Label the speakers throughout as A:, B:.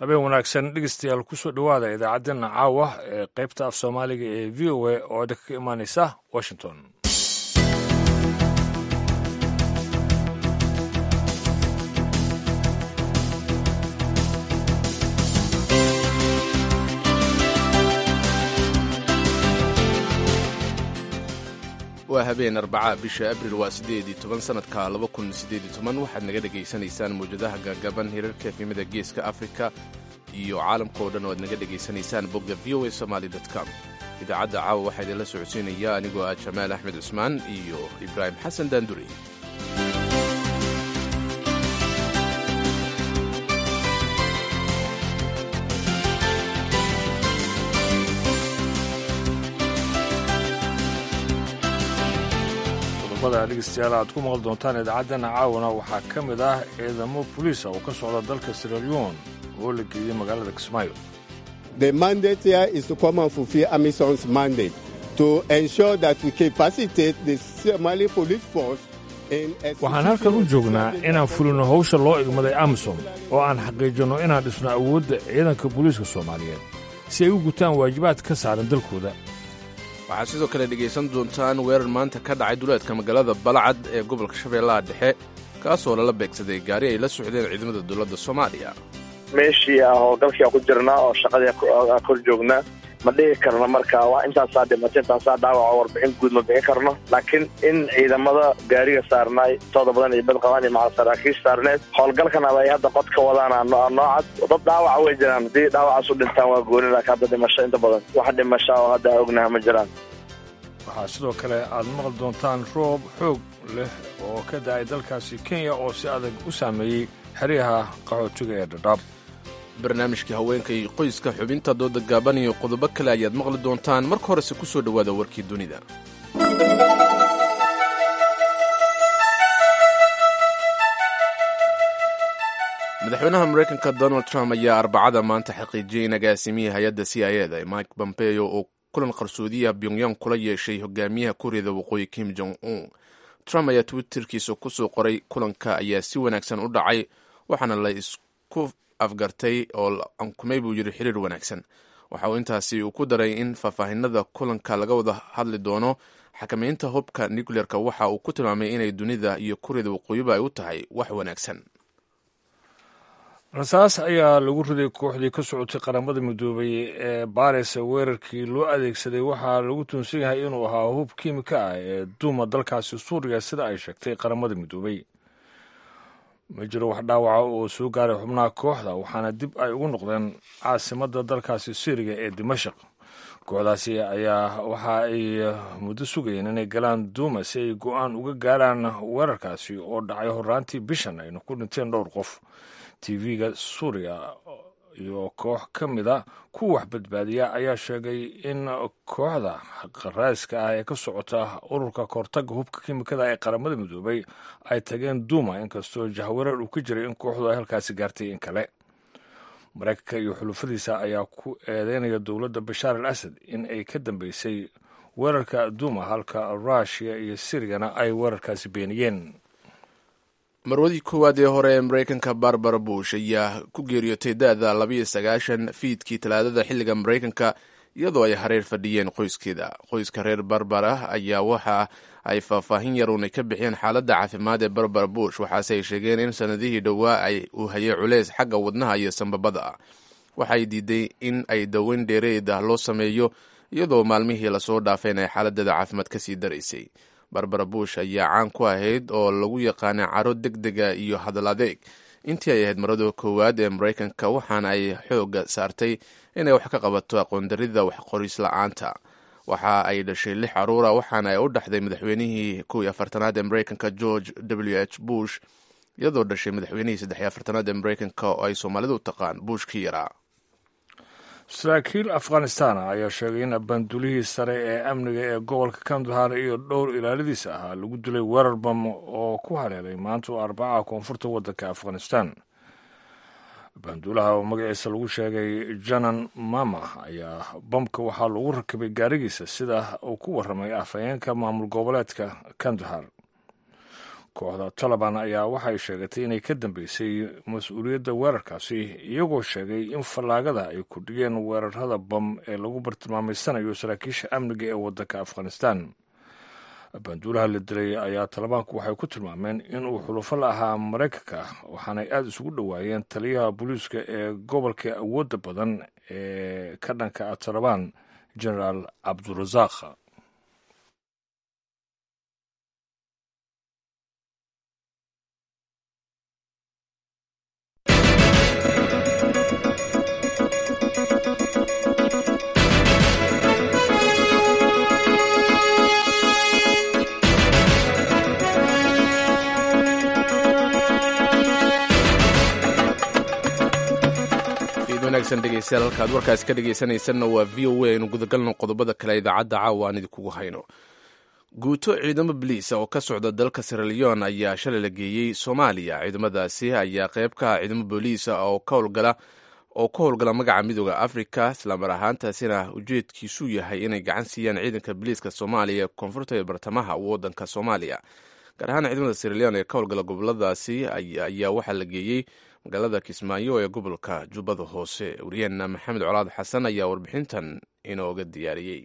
A: habeen wanaagsan dhegeystayaal kusoo dhowaada idaacaddeenna caawa ee qaybta af soomaaliga ee v o a oo idinka ka imaaneysa washington
B: waa habeen arbaca bisha abril waa siddeedii toban sannadka laba kun siddeedii toban waxaad naga dhegaysanaysaan mawjadaha gaagaban hirarka efimada geeska afrika iyo caalamka oo dhan oo aad naga dhegaysanaysaan bogga v o a somaali com idaacadda caawa waxaa idinla socodsiinaya anigoo ah jamaal axmed cusmaan iyo ibraahim xasan daanduri
A: qodobada dhegeystayaal aad ku maqli doontaan idaacaddeenna caawana waxaa ka mid ah ciidamo boliisa oo ka socda dalka siraleon oo la geeyey magaalada kismaayo
C: The mandate here is to come and fulfill AMISON's mandate to ensure that we capacitate the Somali police force in
A: waxaan halkan u joognaa inaan fulino hawsha loo igmaday amisom oo aan xaqiijinno inaan dhisno awoodda ciidanka booliiska soomaaliyeed si ay u gutaan waajibaad ka saaran dalkooda
B: waxaad sidoo kale dhegaysan doontaan weerar maanta ka dhacay duleedka magaalada balcad ee gobolka shabeellaha dhexe kaasoo lala beegsaday gaari ay la socdeen ciidamada dowladda soomaaliya
D: meeshii ah oo galkii aan ku jirnaa oo shaqadii kor joognaa ma dhihi karno marka waa intaasaa dhimatay intaasaa dhaawaco warbixin guud ma bixin karno laakiin in ciidamada gaariga saarnaay tooda badan iyo badqabaan iyo macal saraakiish saarneed howlgalkan aba ay hadda qod ka wadaan noocad dad dhaawaca way jiraan haddii dhaawacaas u dhintaan waa gooni laakiin hadda dhimasho inta badan wax dhimasha oo hadda ognaha ma jiraan
A: waxaa sidoo kale aad maqli doontaan roob xoog leh oo ka da'ay dalkaasi kenya oo si adag u saameeyey xeryaha qaxootiga ee dhadhaab
B: barnaamijkii haweenka iyo qoyska xubinta dooda gaaban iyo qodobo kale ayaad maqli doontaan marka horese ku soo dhowaada warkii dunida madaxweynaha maraykanka donald trump ayaa arbacada maanta xaqiijiyey in agaasimihii hay-adda c i eda mike pompeo oo kulan qarsoodiya pyongyang kula yeeshay hogaamiyaha kuuriyada waqooyi kim jong un trump ayaa twitterkiisa kusoo qoray kulanka ayaa si wanaagsan u dhacay waxaana la isku afgartay oo ankumay buu yidhi xiriir wanaagsan waxa uu intaasi uu ku daray in faahfaahinada kulanka laga wada hadli doono xakamaynta hubka nucleerka waxa uu ku tilmaamay inay dunida iyo kuuriyada waqooyiba ay u tahay wax wanaagsan
A: rasaas ayaa lagu riday kooxdii ka socotay qaramada midoobay ee baris weerarkii loo adeegsaday waxaa lagu tuunsan yahay inuu ahaa hub kiimika ah ee duuma dalkaasi suuriya sida ay sheegtay qaramada midoobay ma jiro wax dhaawaca oo soo gaaray xubnaha kooxda waxaana dib ay ugu noqdeen caasimadda dalkaasi syriya ee dimashaq kooxdaasi ayaa waxa ay muddo sugayeen inay galaan duuma si ay go-aan uga gaaraan weerarkaasi oo dhacay horaantii bishan ayna ku dhinteen dhowr qof tv-ga suuriya iyo koox ka mida ku wax badbaadiya ayaa sheegay in kooxda qaraaska ah ee ka socota ururka kahortaga hubka kimikada ee qaramada midoobay ay tageen duuma inkastoo jahwareer uu ka jiray in kooxdu ay halkaasi gaartay in kale maraykanka iyo xulufadiisa ayaa ku eedeynaya dowladda bashaar al asad in ay ka dambeysay weerarka duuma halka ruushiya iyo siriyana ay weerarkaasi beeniyeen
B: marwadii koowaad ee hore ee maraykanka barbara bush ayaa ku geeriyootay da-da labayo sagaashan fiidkii talaadada xilliga maraykanka iyadoo ay hareer fadhiyeen qoyskeeda qoyska reer barbara ayaa waxa ay faahfaahin yaruunay ka bixiyeen xaaladda caafimaad ee barbara bush waxaase ay sheegeen in sanadihii dhowaa ay uu hayay culeys xagga wadnaha iyo sambabada ah waxay diiday in ay daweyn dheereed ah loo sameeyo iyadoo maalmihii lasoo dhaafeen ay xaaladeeda caafimaad kasii daraysay barbara bush ayaa caan ku ahayd oo lagu yaqaana caro deg dega iyo hadal adeeg intii ay ahayd marada koowaad ee maraykanka waxaana ay xooga saartay inay wax ka qabato aqoondarida waxqoris la-aanta waxa ay dhashay lix caruura waxaana ay u dhaxday madaxweynihii kow iyo afartanaad ee maraykanka george w h bush iyadoo dhashay madaxweynihii saddex iyo afartanaad ee maraykanka oo ay soomaalidu taqaan bushkii yaraa
A: saraakiil afghanistan ayaa sheegay in abbaandulihii sare ee amniga ee gobolka kandahar iyo dhowr ilaaladiisa ahaa lagu dilay weerar bam oo ku haleelay maanta oo arbacaha koonfurta waddanka afghanistan abbaanduulaha oo magaciisa lagu sheegay janan mama ayaa bamka waxaa lagu rakibay gaarigiisa sida uu ku warramay afhayeenka maamul goboleedka kandahar kooxda taliban ayaa waxay sheegatay inay ka dambeysay mas-uuliyadda weerarkaasi iyagoo sheegay in fallaagada ay kordhiyeen weerarada bam ee lagu bartilmaameysanayo saraakiisha amniga ee waddanka afghanistan banduulaha la dilay ayaa talibaanku waxay ku tilmaameen inuu xulufo la ahaa maraykanka waxaanay aada isugu dhowaayeen taliyaha booliiska ee gobolka awoodda badan ee ka dhanka ah talibaan generaal cabdurasaaq
B: wanaagsan dhegeystayaal halkaad warkaasi ka dhegeysanaysanna waa v o a aynu gudagalno qodobada kale idaacadda caawa aan idinkugu hayno guuto ciidamo baliisa oo ka socda dalka siraleon ayaa shalay la geeyey soomaaliya ciidamadaasi ayaa qayb ka ah ciidamo booliisa oo ka howlgala oo ka howlgala magaca midooda africa islamar ahaantaasina ujeedkiisu yahay inay gacan siiyaan ciidanka boliiska soomaaliya ee koonfurta ee bartamaha waddanka soomaaliya gaar ahaan ciidamada siraleon ee ka howlgala goboladaasi ayaa waxaa la geeyey magaalada kismaayo ee gobolka jubbada hoose wariyeenna maxamed colaad xasan ayaa warbixintan inooga diyaariyey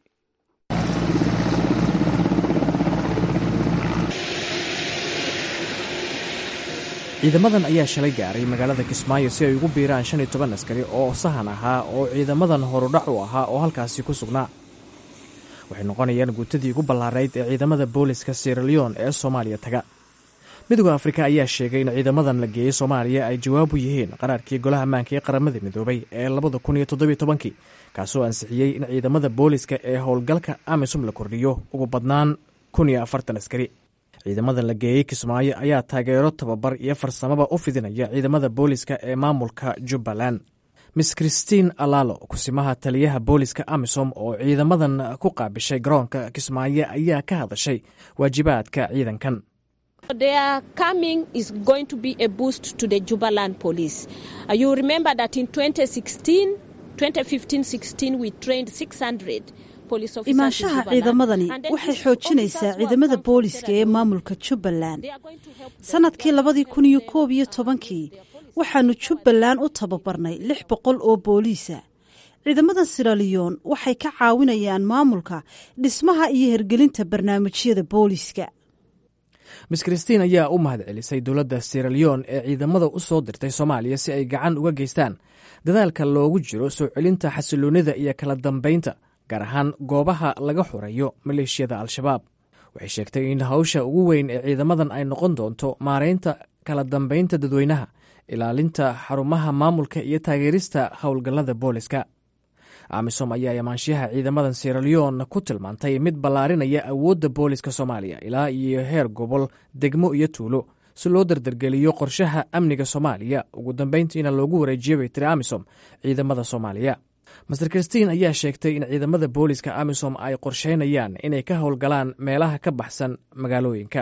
E: ciidamadan ayaa shalay gaaray magaalada kismaayo si ay ugu biiraan shan iyo toban askari oo sahan ahaa oo ciidamadan horudhac u ahaa oo halkaasi ku sugnaa waxay noqonayaan guutadii ugu ballaarayd ee ciidamada booliska siraleon ee soomaaliya taga midooda afrika ayaa sheegay in ciidamadan la geeyey soomaaliya ay jawaab u yihiin qaraarkii golaha ammaanka ee qaramada midoobay ee labada kun iyo toddobiyo tobankii kaasoo ansixiyey in ciidamada booliska ee howlgalka amisum la kordhiyo ugu badnaan kun iyo afartan askari ciidamadan la geeyey kismaayo ayaa taageero tababar iyo farsamaba u fidinaya ciidamada booliska ee maamulka jubbaland miss christine alalo kusimaha taliyaha booliska amisom oo ciidamadan ku qaabishay garoonka kismaayo ayaa ka hadashay waajibaadka ciidankan
F: Their coming is going to be a boost to the Jubaland police. Uh, you remember that in 2016, 2015-16, we trained 600
G: imaanshaha ciidamadani waxay xoojinaysaa ciidamada booliska ee maamulka jubbaland sanadkii labadii kun iyo koob iyo tobankii waxaanu jubbaland u tababarnay lix boqol oo booliisa ciidamada siraliyon waxay ka caawinayaan maamulka dhismaha iyo hergelinta barnaamijyada booliska
E: miss christiin ayaa u mahad celisay dowladda siraleon ee ciidamada u soo dirtay soomaaliya si ay gacan uga geystaan dadaalka loogu jiro soo celinta xasiloonnida iyo kala dambaynta gaar ahaan goobaha laga xoreeyo maleeshiyada al-shabaab waxay sheegtay in hawsha ugu weyn ee ciidamadan ay noqon doonto maaraynta kala dambaynta dadweynaha ilaalinta xarumaha maamulka iyo taageerista howlgallada booliska amisom ayaa amaanshiyaha ciidamadan siraleon ku tilmaantay mid ballaarinaya awoodda booliska soomaaliya ilaa iyo heer gobol degmo iyo tuulo si loo dardargeliyo qorshaha amniga soomaaliya ugu dambayntiina loogu wareejiyo bay tiri amisom ciidamada soomaaliya master christiin ayaa sheegtay in ciidamada booliska amisom ay qorsheynayaan inay ka howlgalaan meelaha ka baxsan magaalooyinka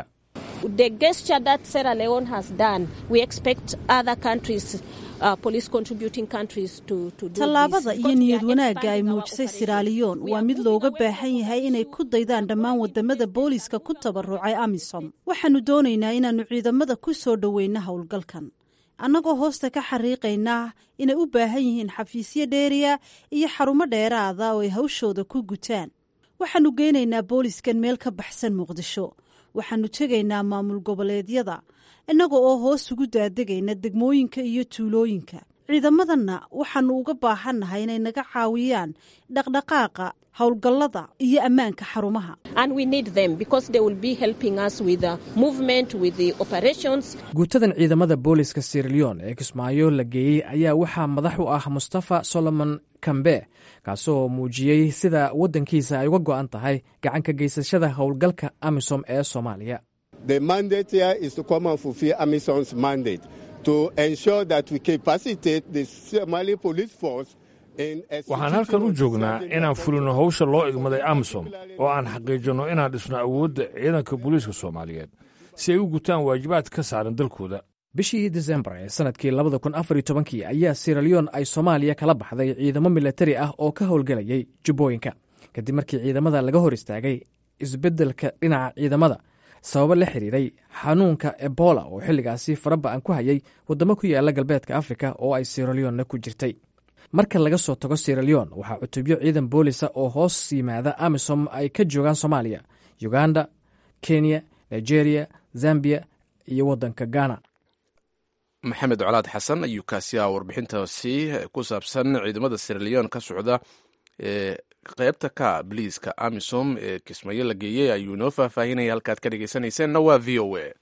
G: tallaabada iyo niyad wanaagga ay muujisay siraliyon waa mid looga baahan yahay inay ku daydaan dhammaan wadamada booliska ku tabarucay amisom waxaanu doonaynaa inaannu ciidamada ku soo dhoweyna howlgalkan annagoo hoosta ka xariiqaynaa inay u baahan yihiin xafiisyo dheeriya iyo xarumo dheeraada oo ay hawshooda ku gutaan waxaannu geynaynaa booliskan meel ka baxsan muqdisho waxaannu tegaynaa maamul goboleedyada innaga oo hoos ugu daadegayna degmooyinka iyo tuulooyinka ciidamadanna waxaannu uga baahannahay inay naga caawiyaan dhaqdhaqaaqa howlgallada iyo ammaanka xarumaha
E: guutadan ciidamada booliska siraleon ee kismaayo la geeyey ayaa waxaa madax u ah mustafa solomon kambe kaasoo muujiyey sida waddankiisa ay uga go'an tahay gacanka geysashada howlgalka amisom ee soomaaliya
C: The mandate here is to come and fulfill AMISOM's mandate to ensure that we capacitate the Somali police force
A: waxaan halkan u joognaa inaan fulino howsha loo igmaday amisom oo aan xaqiijinno inaan dhisno awoodda ciidanka booliiska soomaaliyeed si ay u gutaan waajibaad ka saaran dalkooda
E: bishii disembar ee sanadkii labada kun afar iyo tobankii ayaa siraleon ay soomaaliya kala baxday ciidamo milatari ah oo ka howlgelayay jubbooyinka kadib markii ciidamada laga hor istaagay isbeddelka dhinaca ciidamada sababo la xiriiray xanuunka ebola oo xilligaasi faraba-an ku hayay waddamo ku yaala galbeedka afrika oo ay siraleonna ku jirtay marka laga soo tago siraleon waxaa cutubyo ciidan boolisa oo hoos yimaada amisom ay ka joogaan soomaaliya uganda kenya nigeria zambia iyo waddanka ghana
B: maxamed colaad xasan ayuu kaasi ah warbixintaasi ku saabsan ciidamada siraleon ka socda ee qeybta ka biliiska amisom ee kismayo la geeyey ayuu inoo faahfaahinaya halkaad ka dhegeysanayseena waa v o a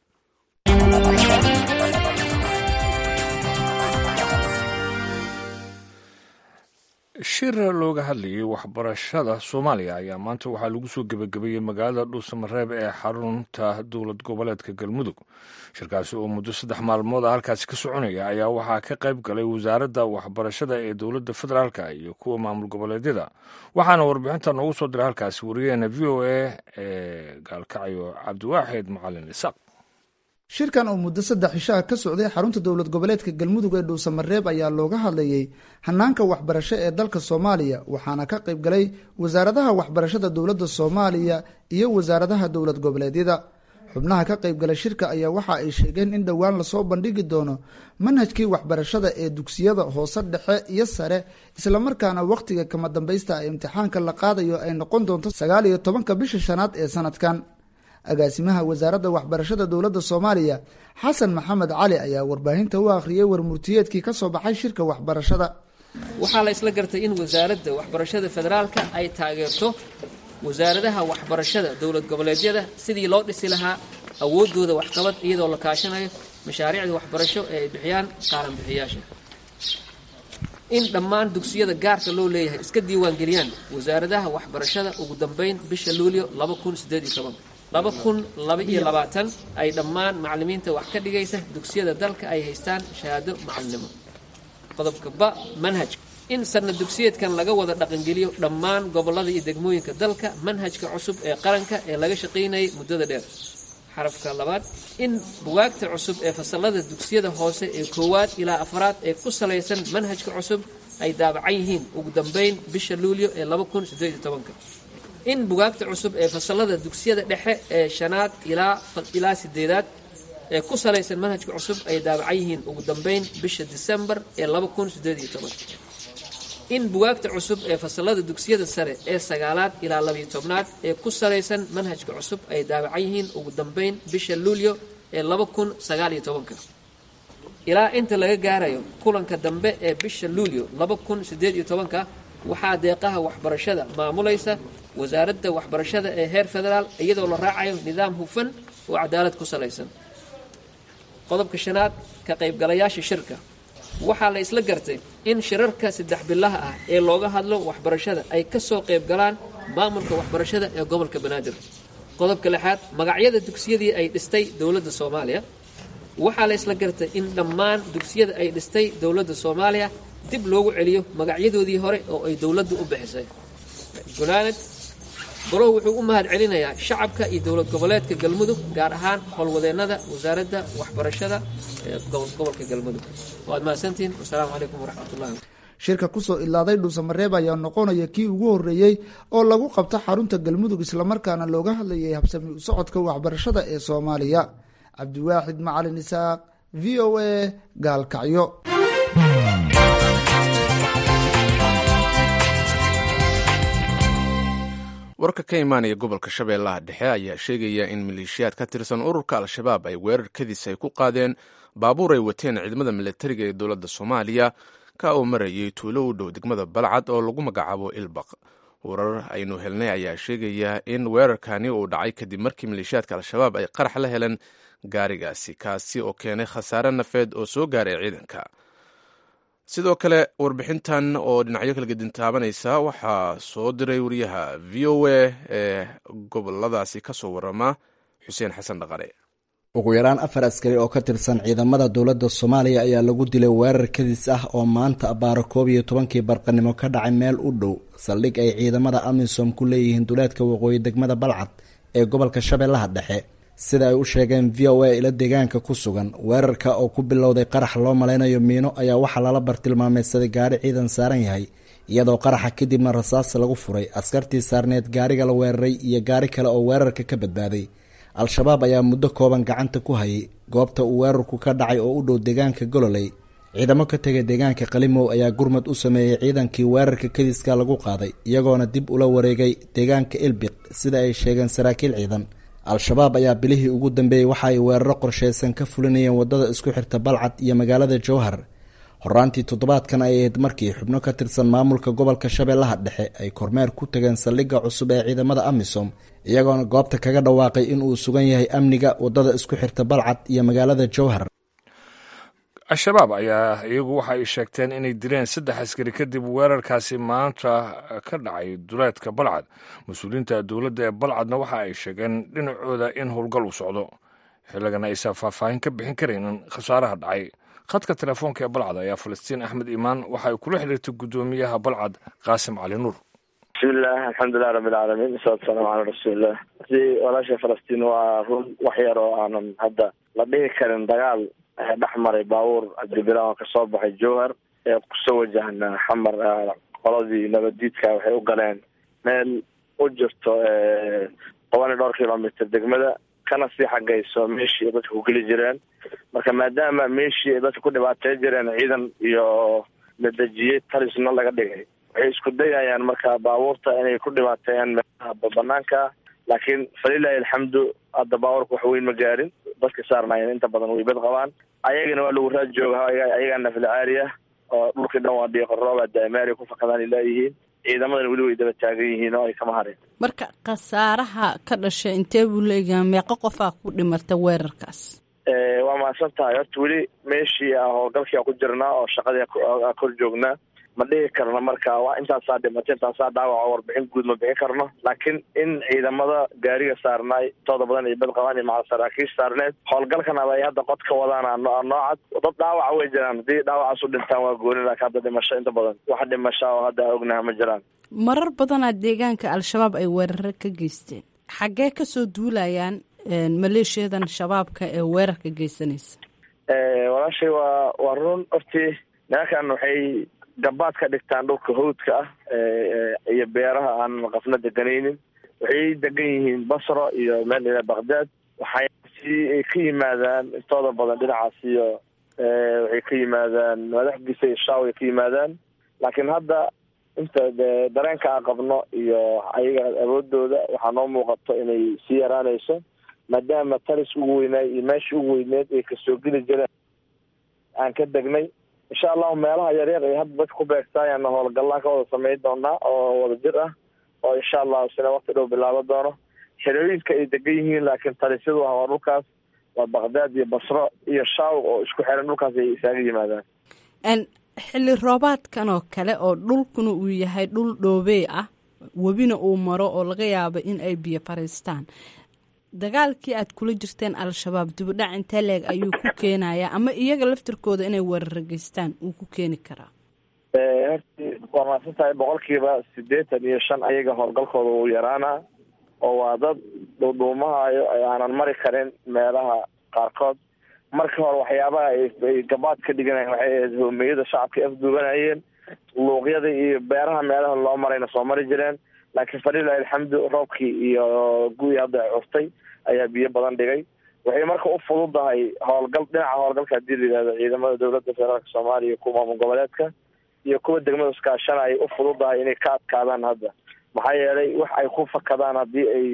A: shir looga hadlayay waxbarashada soomaaliya ayaa maanta waxaa lagu soo gebagabeeyey magaalada dhuusamareeb ee xarunta dowlad goboleedka galmudug shirkaasi oo muddo saddex maalmood a halkaasi ka soconaya ayaa waxaa ka qayb galay wasaaradda waxbarashada ee dowladda federaalka iyo kuwa maamul goboleedyada waxaana warbixinta noogu soo diray halkaasi wariyaheena v o a ee gaalkacyo cabdiwaaxid macalin isaaq
H: shirkan oo muddo saddex cishaha ka socday xarunta dowlad goboleedka galmudug ee dhuusamareeb ayaa looga hadlayey hanaanka waxbarasho ee dalka soomaaliya waxaana ka qayb galay wasaaradaha waxbarashada dowladda soomaaliya iyo wasaaradaha dowlad goboleedyada xubnaha ka qayb gala shirka ayaa waxa ay sheegeen in dhowaan lasoo bandhigi doono manhajkii waxbarashada ee dugsiyada hoose dhexe iyo sare islamarkaana wakhtiga kama dambaysta ee imtixaanka la qaadayo ay noqon doonto sagaal iyo tobanka bisha shanaad ee sanadkan agaasimaha wasaaradda waxbarashada dowladda soomaaliya xasan maxamed cali ayaa warbaahinta u akhriyey warmurtiyeedkii ka soo baxay shirka waxbarashada
I: waxaa la isla gartay in wasaaradda waxbarashada federaalka ay taageerto wasaaradaha waxbarashada dowlad goboleedyada sidii loo dhisi lahaa awooddooda waxqabad iyadoo la kaashanayo mashaariicda waxbarasho ee ay bixiyaan qaaran bixiyaasha in dhammaan dugsiyada gaarka loo leeyahay iska diiwaangeliyaan wasaaradaha waxbarashada ugu dambeyn bisha luulyo laba kun laba iyo labaatan ay dhammaan macalimiinta wax ka dhigaysa dugsiyada dalka ay haystaan shahaado macalinimo qodobka ba manhajka in sanna dugsiyeedkan laga wada dhaqangeliyo dhammaan gobollada iyo degmooyinka dalka manhajka cusub ee qaranka ee laga shaqaynayay muddada dheer xarafka labaad in bugaagta cusub ee fasalada dugsiyada hoose ee koowaad ilaa afraad ee ku salaysan manhajka cusub ay daabacan yihiin ugu dambeyn bisha luulyo ee laba kun sideed iyo tobanka in bugaagta cusub ee fasalada dugsiyada dhexe ee shanaad ilaa ilaa sideedaad ee ku salaysan manhajka cusub ay daabacan yihiin ugu dambeyn bisha disembar ee laba kun sideed iyo toban in bugaagta cusub ee fasalada dugsiyada sare ee sagaalaad ilaa labiyo tobnaad ee ku salaysan manhajka cusub ay daabacan yihiin ugu dambeyn bisha luulyo ee laba kun sagaal iyo tobanka ilaa inta laga gaarayo kulanka dambe ee bisha luulyo laba kun sideed iyo tobanka waxaa deeqaha waxbarashada maamulaysa wasaaradda waxbarashada ee heer federaal iyadoo la raacayo nidaam hufan oo cadaalad ku salaysan qodobka shanaad ka qaybgalayaasha shirka waxaa la isla gartay in shirarka saddex bilaha ah ee looga hadlo waxbarashada ay ka soo qayb galaan maamulka waxbarashada ee gobolka banaadir qodobka lixaad magacyada dugsiyadii ay dhistay dowladda soomaaliya waxaa la isla gartay in dhammaan dugsiyada ay dhistay dowladda soomaaliya dib loogu celiyo magacyadoodii hore oo ay dowladdu u bixisay gunaanad golow wuxuu u mahad celinayaa shacabka iyo dowlad goboleedka galmudug gaar ahaan howlwadeennada wasaaradda waxbarashada ee gobolka galmudug waad mahadsantihiin wasalaamu calaykum waraxmatullahi
H: shirka kusoo ilaaday dhuusamareeb ayaa noqonaya kii ugu horreeyey oo lagu qabto xarunta galmudug islamarkaana looga hadlayay habsami u socodka waxbarashada ee soomaaliya cabdiwaaxid macalin isaaq v o a gaalkacyo
B: warka ka imaanaya gobolka shabeellaha dhexe ayaa sheegaya in maleeshiyaad ka tirsan ururka al-shabaab ay weerar kadis ay ku qaadeen baabuur ay wateen ciidamada milatariga ee dowladda soomaaliya ka oo marayay tuulo u dhow degmada balcad oo lagu magacaabo ilbaq warar aynu helnay ayaa sheegaya in weerarkani uu dhacay kadib markii maleeshiyaadka al-shabaab ay qarax la heleen gaarigaasi kaasi oo keenay khasaare nafeed oo soo gaaray ciidanka sidoo kale warbixintan oo dhinacyo kala gedin taabanaysa waxaa soo diray wariyaha v o a ee goboladaasi ka soo warama xuseen xasan dhaqare
J: ugu yaraan afar askari oo ka tirsan ciidamada dowladda soomaaliya ayaa lagu dilay weerar kadis ah oo maanta abbaaro koob iyo tobankii barqanimo ka dhacay meel u dhow saldhig ay ciidamada amisom ku leeyihiin duleedka waqooyi degmada balcad ee gobolka shabeellaha dhexe sida ay u sheegeen v o a ila deegaanka ku sugan weerarka oo ku bilowday qarax loo malaynayo miino ayaa waxaa lala bartilmaameysaday gaari ciidan saaran yahay iyadoo qaraxa kadibna rasaas lagu furay askartii saarneed gaariga la weeraray iyo gaari kale oo weerarka ka badbaaday al-shabaab ayaa muddo kooban gacanta ku hayay goobta uu weerarku ka dhacay oo u dhow deegaanka gololey ciidamo ka tegay deegaanka qalimow ayaa gurmad u sameeyey ciidankii weerarka kadiska lagu qaaday iyagoona dib ula wareegay deegaanka ilbiq sida ay sheegeen saraakiil ciidan al-shabaab ayaa bilihii ugu dambeeyey waxa ay weeraro qorsheysan ka fulinayeen wadada isku xirta balcad iyo magaalada jowhar horaantii toddobaadkan ay ahayd markii xubno ka tirsan maamulka gobolka shabeellaha dhexe ay kormeer ku tageen saldhigga cusub ee ciidamada amisom iyagoona goobta kaga dhawaaqay in uu sugan yahay amniga wadada isku xirta balcad iyo magaalada jowhar
A: al-shabaab ayaa iyagu waxa ay sheegteen inay dileen saddex askari kadib weerarkaasi maanta ka dhacay duleedka balcad mas-uuliyiinta dowladda ee balcadna waxa ay sheegeen dhinacooda in howlgal uu socdo xilligan aysan faahfaahin ka bixin karaynin khasaaraha dhacay khadka telefoonka ee balcad ayaa falastiin axmed iimaan waxa ay kula xiriirtay guddoomiyaha balcad qaasim cali nuur
D: bismillaah alxamdulilah rabbilcaalamiin wasalaatu salaamu calaa rasuulilah si walaasha falastiin waa run wax yar oo aanan hadda la dhihi karin dagaal ayaa dhex maray baabuur cabdibilaan oo kasoo baxay jowhar ee kusoo wajahna xamar qoladii nabadiidka waxay u galeen meel u jirto toban iyo dhowr kilomitr degmada kana sii xagayso meeshii ay dadka ku geli jireen marka maadaama meeshii ay dadka ku dhibaatay jireen ciidan iyo la dejiyey talisna laga dhigay waxay isku dayayaan marka baabuurta inay ku dhibaateeyaan meelaha banaanka laakiin falilahi alxamdu hadda baabuurka wax weyn ma gaarin dadka saarnaayeen inta badan way bad qabaan ayagana waa lagu raad jooga ayagaa naflacaariya oo dhulkii dhan waa dhiiqo rooba daamaari ku fakadaan ilaayihiin ciidamadana weli way daba taagan yihiin oo ay kama hareen
K: marka khasaaraha ka dhashay intee buu leeyahay meeqo qofaa ku dhimatay weerarkaas
D: waa mahadsan tahay horta weli meeshii a howlgalkii a ku jirnaa oo shaqadii a kor joognaa ma dhihi karno marka waa intaasaa dhimatay intaasaa dhaawaco warbixin guud ma bixin karno laakiin in ciidamada gaariga saarnaay tooda badan iyo bad qabaan iyo macal saraakiish saarneed howlgalkanaba ay hadda qod ka wadaan noocad dad dhaawaca way jiraan haddii dhaawacaas u dhintaan waa gooni laakiin hadda dhimasho inta badan wax dhimasha oo hadda ognaha ma jiraan
K: marar badanaa deegaanka al-shabaab ay weeraro ka geysteen xaggee kasoo duulayaan maleeshiyadan shabaabka ee weerarka geysanaysa
D: walaashay waa waa run hortii nimankan waxay gabaad ka dhigtaan dhulka hawdka ah iyo beeraha aan qafna deganaynin waxay degan yihiin basro iyo meel ila baqdaad waxay si ka yimaadaan intooda badan dhinacaas iyo waxay ka yimaadaan madaxdiisa iyo shaaw ay ka yimaadaan laakiin hadda inta dareenka aan qabno iyo ayaga awoodooda waxaa noo muuqato inay sii yaraanayso maadaama talis ugu weynaay iyo meeshii ugu weyneed ay kasoo geli jireen aan ka degnay insha allahu meelaha yaryar ay hadda dadka ku beegtaayaana howlgallaan ka wada samayn doonaa oo wada jir ah oo insha allahu sina wakti dhow bilaabo doono xerooyinka ay degan yihiin laakiin talisyadu ah waa dhulkaas waa baqdaad iyo basro iyo shaaw oo isku xiran dhulkaas ay isaaga yimaadaan
K: xilli roobaadkan oo kale oo dhulkuna uu yahay dhul dhoobey ah webina uu maro oo laga yaabo in ay biyo fariistaan dagaalkii aad kula jirteen al-shabaab dibudhac intee leeg ayuu ku keenayaa ama iyaga laftirkooda inay weeraro geystaan uu ku keeni karaa
D: horti waa maadsan tahay boqolkiiba siddeetan iyo shan ayaga howlgalkooda wuu yaraanaa oo waa dad dhuudhuumahayo aanan mari karin meelaha qaarkood marka hore waxyaabaha ay gabaad ka dhiganayeen waxay ahayd hoomeyada shacabka afduubanayeen luuqyada iyo beeraha meelaha loo marayna soo mari jireen laakiin falilahi alxamdu roobkii iyo guyi hadda ay curtay ayaa biyo badan dhigay waxay marka u fududahay howlgal dhinaca howlgalka hadii la yihahdo ciidamada dowladda federaalka soomaaliya kuwa maamul goboleedka iyo kuwa degmada iskaashanaya u fududahay inay ka adkaadaan hadda maxaa yeelay wax ay ku fakadaan haddii ay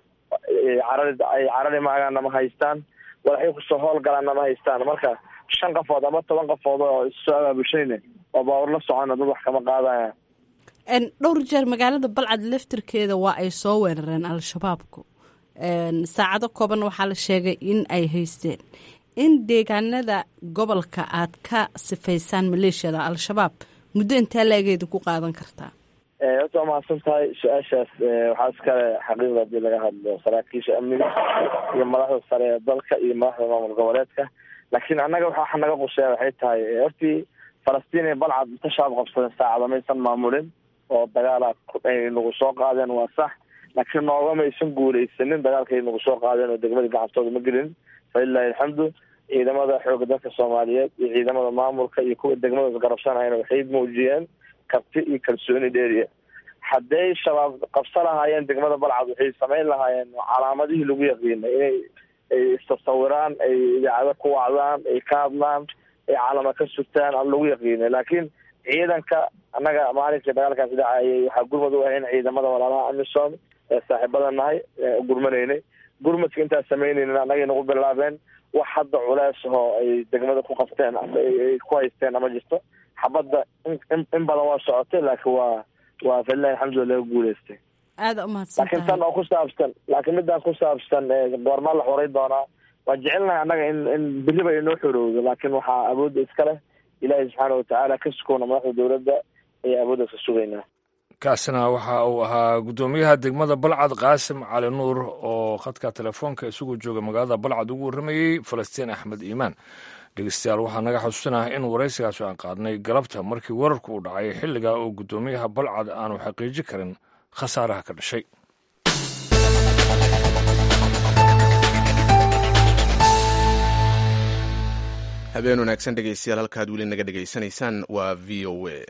D: carari ay carari maagaanna ma haystaan walaxay kusoo howlgalaanna ma haystaan marka shan qafood ama toban qafood oo issoo abaabushayne oo baawar la socona dad wax kama qaadaya
K: dhowr jeer magaalada balcad laftirkeeda waa ay soo weerareen al-shabaabku saacado kooban waxaa la sheegay in ay haysteen in deegaanada gobolka aad ka sifaysaan maleeshiyada al-shabaab muddo intee laegeeda ku qaadan kartaa
D: horta waa mahadsan tahay su-aashaas waxaa iskale xaqiiqda hadii laga hadlo saraakiisha amniga iyo madaxda sare ee dalka iyo madaxda maamul goboleedka laakiin annaga waxa naga quseeya waxay tahay hortii falastiin iyo balcad inta shaab qabsadeen saacada maysan maamulin oo dagaala ay nagu soo qaadeen waa sax laakiin noogamaysan guuleysanin dagaalkay nagu soo qaadeen oo degmada gacantooda ma gelin falilahi alxamdu ciidamada xooga dalka soomaaliyeed iyo ciidamada maamulka iyo kuwa degmada isgarabsanayna waxay muujiyeen karti iyo kalsooni dheeriya hadday shabaab qabsa lahaayeen degmada balcad waxay samayn lahaayeen calaamadihii lagu yaqiinay inay ay istasawiraan ay idaacado ku wacdaan ay ka hadlaan ay calama ka sugtaan aan lagu yaqiinay laakiin ciidanka annaga maalinkii dagaalkaas dhacayay waxaa gurmad u ahayn ciidamada walaalaha amisom ee saaxiibada nahay ee gurmanaynay gurmadka intaas samaynaynin annagay nagu bilaabeen wax hadda culees ahoo ay degmada ku qabteen ama ay ku haysteen ama jirto xabadda in badan waa socotay laakiin waa waa falilahi alxamdulillah laga guuleystay
K: aada umahadsan
D: laakiin tan oo ku saabsan laakiin midaan ku saabsan goormaa la xoray doonaa waan jecelnahay annaga in in beriba inoo xorowdo laakiin waxaa awoodda iska leh ilaahay subxaana watacaala ka sukoona madaxda dowladda ayaa awooddaas ka sugaynaa
A: kaasina waxa uu ahaa guddoomiyaha degmada balcad qaasim cali nuur oo khadka telefoonka isagoo jooga magaalada balcad ugu warramayey falastiin axmed iimaan dhegeystayaal waxaa naga xusuusinaha in waraysigaas aan qaadnay galabta markii wararku uu dhacay xilligaa oo guddoomiyaha balcad aanu xaqiiji karin khasaaraha ka dhashay
B: habeen wanaagsan dhegeystayaal halkaad weli naga dhegaysanaysaan waa v o a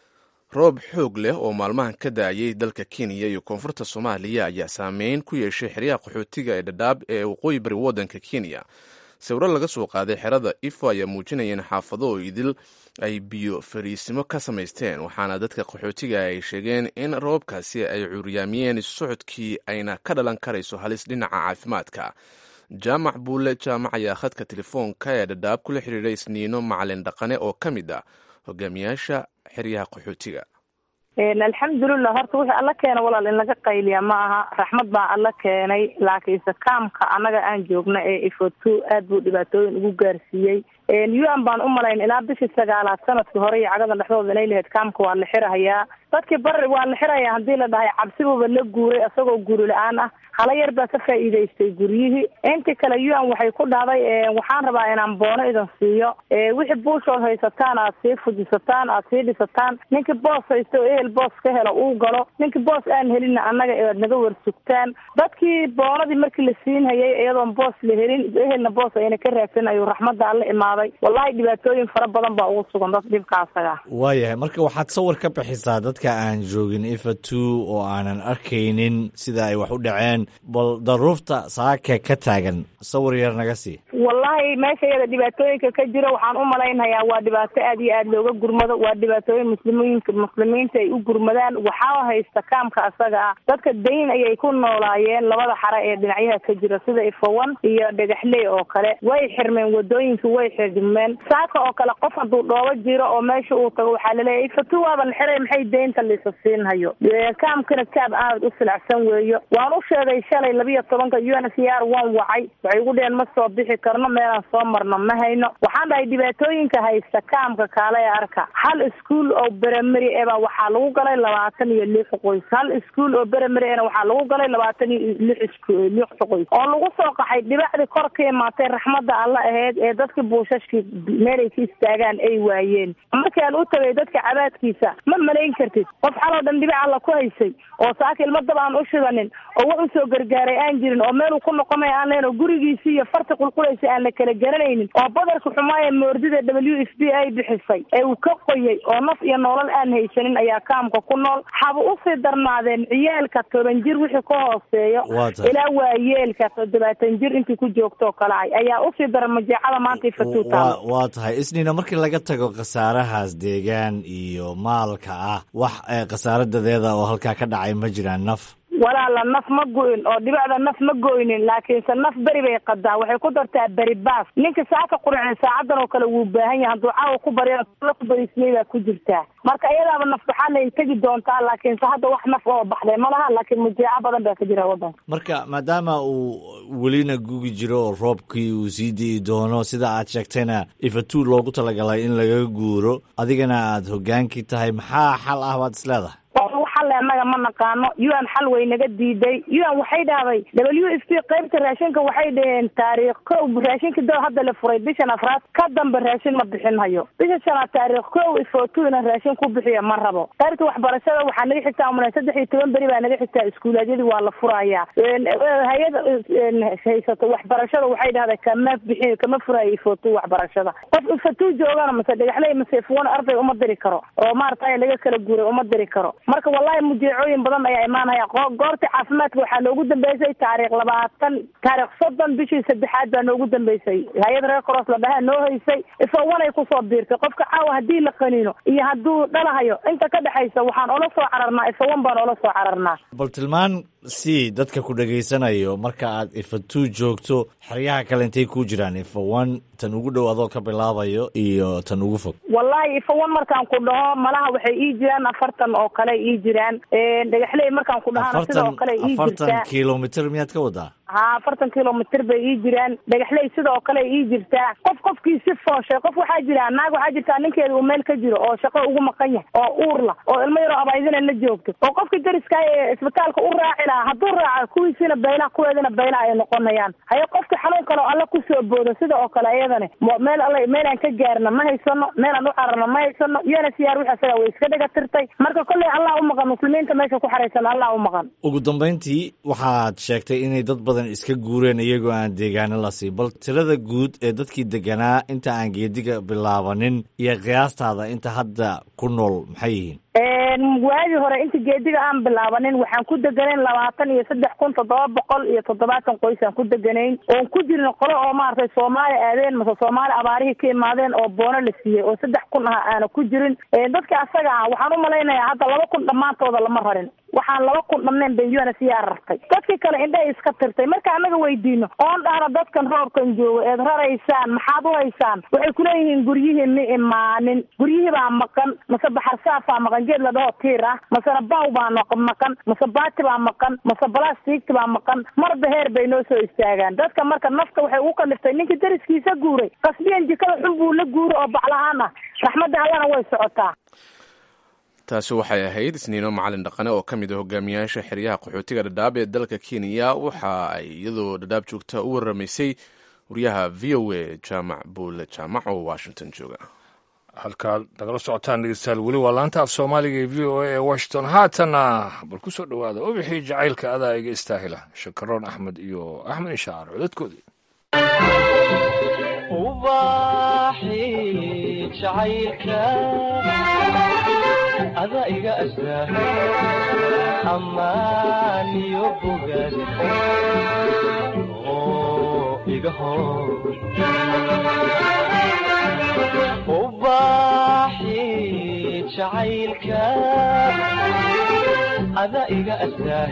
B: roob xoog leh oo maalmahan ka da-ayay dalka kenya iyo koonfurta soomaaliya ayaa saameyn ku yeeshay xeryaha qaxootiga ee dhadhaab ee waqooyi bari waddanka kenya sawiro laga soo qaaday xerada ifo ayaa muujinaya in xaafado oo idil ay biyo fariisimo ka samaysteen waxaana dadka qaxootiga ay sheegeen in roobkaasi ay curyaamiyeen socodkii ayna ka dhalan karayso halis dhinaca caafimaadka jaamac buule jaamac ayaa khadka telefoonka ee dhadhaab kula xiriiray isniino macalin dhaqane oo ka mid ah hogaamiyaasha xeryaha qaxootiga
L: alxamdulilah horta wixii alla keena walaal in laga qayliya ma aha raxmad baa alla keenay laakiinse kaamka annaga aan joogna ee ifoto aad buu dhibaatooyin ugu gaarsiiyey un baan umalayn ilaa bishii sagaalaad sanadkii hore iyo cagadan dhexdooda inay lahayd kaamka waa la xirahayaa dadkii bari waa la xirayaa haddii la dhahay cabsibuba la guuray isagoo guri la-aan ah hala yar baa ka faa'iidaystay guryihii intii kale un waxay ku dhahday waxaan rabaa inaan boono idin siiyo wixii buushood haysataan aad sii fujisataan aad sii dhisataan ninkii boos haysta oo ehel boos ka helo uu galo ninkii boos aan helinna annaga aad naga warsugtaan dadkii boonadii markii la siinhayay iyadoon boos la helin ehelna boos ayna ka raadsan ayuu raxmadda alla imaaday wallahi dhibaatooyin fara badan baa ugu sugan dad dhibka asaga
M: waayahay marka waxaad sawir ka bixisaa dadka aan joogin ifa two oo aanan arkaynin sida ay wax u dhaceen bal daruufta saaka ka taagan sawir yar naga sii
L: wallahi meesha iyada dhibaatooyinka ka jira waxaan u malaynhayaa waa dhibaato aad iyo aad looga gurmado waa dhibaatooyin muslimiinka muslimiinta ay u gurmadaan waxaa haysta kaamka asaga ah dadka dayn ayay ku noolaayeen labada xare ee dhinacyaha ka jira sida ifowan iyo dhagaxley oo kale way xirmeen wadooyinka way xirmeen saaka oo kale qof hadduu dhoobo jiro oo meesha uu tago waxaa laleeyahay ifatu waaba la xiray maxay deynta liisa siinhayo kaamkana kaab aad u silacsan weeyo waan u sheegay shalay labiyo tobanka u n c r waan wacay waxay ugu dheheen ma soo bixi karno meelaan soo marno ma hayno waxaan dhahay dhibaatooyinka haysta kaamka kaale ee arka hal iskuol oo berameri eba waxaa lagu galay labaatan iyo lix qoys hal iskuol oo berameri ena waxaa lagu galay labaatan iyo lix lix qoys oo lagu soo qaxay dhibacdii kor ka imaatay raxmadda alla aheyd ee dadkii buushashkii meelay ka istaagaan ay waayeen markaan u tagay dadka cabaadkiisa ma malayn kartid qof xaloo dhan dhibac alla ku haysay oo saaka ilmo dab aan u shidanin oo wax usoo gargaaray aan jirin oo meeluu ku noqonay aan leen oo gurigiisii iyo farti qulqulaysa aan la kala garanaynin oo badarka xumaaya moordida w f b ay bixisay ee uu ka qoyay oo naf iyo noolal aan haysanin ayaa kaamka ku nool haba usii darnaadeen ciyaalka toban jir wixii ka hooseeyo ilaa waayeelka toddobaatan jir intii ku joogtoo kale ay ayaa usii daran majeecada maanta ifatuutaa
M: waa tahay isniina markii laga tago khasaarahaas deegaan iyo maalka ah wax khasaaradadeeda oo halkaa ka dhacay ma jiraan naf
L: walaala naf ma go-in oo dhibacda naf ma goynin laakiinse naf beri bay qadaa waxay ku dartaa beri baas ninka saaka quricin saacadan oo kale wuu baahan yahay hadduu caawa ku barya ku bariismay baa ku jirtaa marka iyadaaba naf baxaan ay tegi doontaa laakiinse hadda wax naf oo baxday ma laha laakiin mujeeco badan baa ka jira waddanka
M: marka maadaama uu welina gugi jiro oo roobkii uu sii di'i doono sida aad sheegtayna ifatu loogu talagalay in laga guuro adigana aad hogaankii tahay maxaa xal ah baad isleedahay
L: xalle annaga ma naqaano un xal way naga diiday un waxay dhahday w f p qaybta raashinka waxay dhaheen taariikh kow raashinka do hadda la furay bishan afraad ka dambe raashin ma bixin hayo bisha shanaad taariikh kow ifotu ina raashin ku bixiya ma rabo qaybta waxbarashada waxaa naga xigtaa umana saddex iyo toban beri baa naga xigtaa iskuulaadyadii waa la furayaa hay-ada haysato waxbarashada waxay dhahday kama bixin kama furayo ifotu waxbarashada qof ifotu joogana mase dhagaxley mase ifuwan arday uma diri karo oo maarata laga kala guuray uma diri karo marka wallahi mujeecooyin badan ayaa imaanaya goorta caafimaadka waxaa noogu dambeysay taariikh labaatan taarikh soddon bishii saddexaad baa noogu dambeysay hay-ad reer cross la dhahaa noo haysay ifowanay kusoo biirtay qofka caawa haddii la qaniino iyo hadduu dhalahayo inta ka dhexaysa waxaan ola soo cararnaa ifowan baan ola soo cararnaa
M: bal tilmaan si dadka ku dhegaysanayo marka aad ifatuu joogto xeryaha kale intay ku jiraan ifa one tan ugu dhow adoo ka bilaabayo iyo tan ugu fog
L: wallahi ifowan markaan ku dhaho malaha waxay ii jiraan afartan oo kale ii jiraan dhagaxley markaan ku dhahana sidoo kale ii
M: afartan
L: jirtaa
M: kilomitr miyaad ka wadaa
L: ha afartan kilomitr bay ii jiraan dhagaxley sidoo kale ii jirtaa qof qofkii si fooshay qof waxaa jira naag waxaa jirtaa ninkeeda uu meel ka jiro oo shaqo ugu maqan yahay oo uur la oo ilmo yaroo abaydina la joogto oo qofkii dariska ee isbitaalka u raaci lahaa hadduu raaco kuwiisina baylaha kuweedina baylaha ay noqonayaan haye qofki xanuun kale oo alla kusoo boodo sida oo kale iyadani meel alla meel aan ka gaarna ma haysano meel aan u cararno ma haysano iyana siyaar wix isaga way iska dhega tirtay marka kolley allah u maqan muslimiinta meesha ku xaraysan allah u maqan
M: ugu dambayntii waxaad sheegtay inay dad badan iska guureen iyagoo aan deegaano la sii bal tirada guud ee dadkii deganaa inta aan geediga bilaabanin iyo qiyaastaada inta hadda ku nool maxay yihiin
L: waagii hore inta geediga aan bilaabanin waxaan ku deganayn labaatan iyo saddex kun toddoba boqol iyo toddobaatan qoys aan ku deganayn oon ku jirin qolo oo maaragtay soomaali aadeen mase soomaali abaarihii ka imaadeen oo boono la siiyey oo saddex kun ah aana ku jirin dadka asaga ah waxaan u malaynayaa hadda laba kun dhammaantooda lama rarin waxaan laba kun dhamneen bay un siyaa rartay dadkii kale indhahay iska tirtay marka anaga weydiino oon dhahna dadkan roobkan joogo eed raraysaan maxaad u haysaan waxay kuleeyihiin guryihii ma imaanin guryihii baa maqan mase baxar saafaa maqan geed la dhaho tiir ah masena baw baa maqan mase baati baa maqan mase balastiigti baa maqan marba heer bay noo soo istaagaan dadka marka nafta waxay ugu kaliftay ninkii dariskiisa guuray qasbiyan jikada xun buu la guuro oo baclahaan ah raxmadda allana way socotaa
B: taasi waxay ahayd isniino macalin dhaqane oo ka mid a hogaamiyaasha xeryaha qaxootiga dhadhaab ee dalka kenya waxa ay iyadoo dhadhaab joogta u waramaysay wariyaha v o a jaamac buule jaamac oo washington jooga
A: halkaad nagala socotaan dhegeystayaal weli waa laanta af soomaaliga ee v o a ee washington haatana bal ku soo dhowaada ubixii jacaylka adaa iga istaahila shakaroon axmed iyo axmed inshaar codadkoodii
N: ada iga astaa ammaan iyo bogaad oo iga hor ubaaxi jacaylka ada iga astaa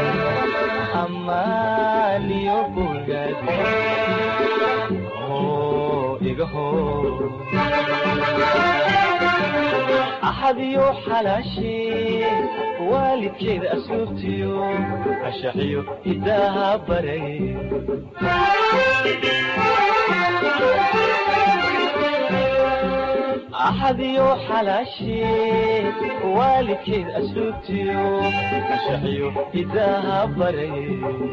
N: ammaan iyo bogaad oo iga hor axadiyo xalaashee waalidkeeda asluubtiyo cashaxiyo hidaaha baray axadiyo xalaashee waalidkeeda asluubtiyo cashaxiyo hidaaha baray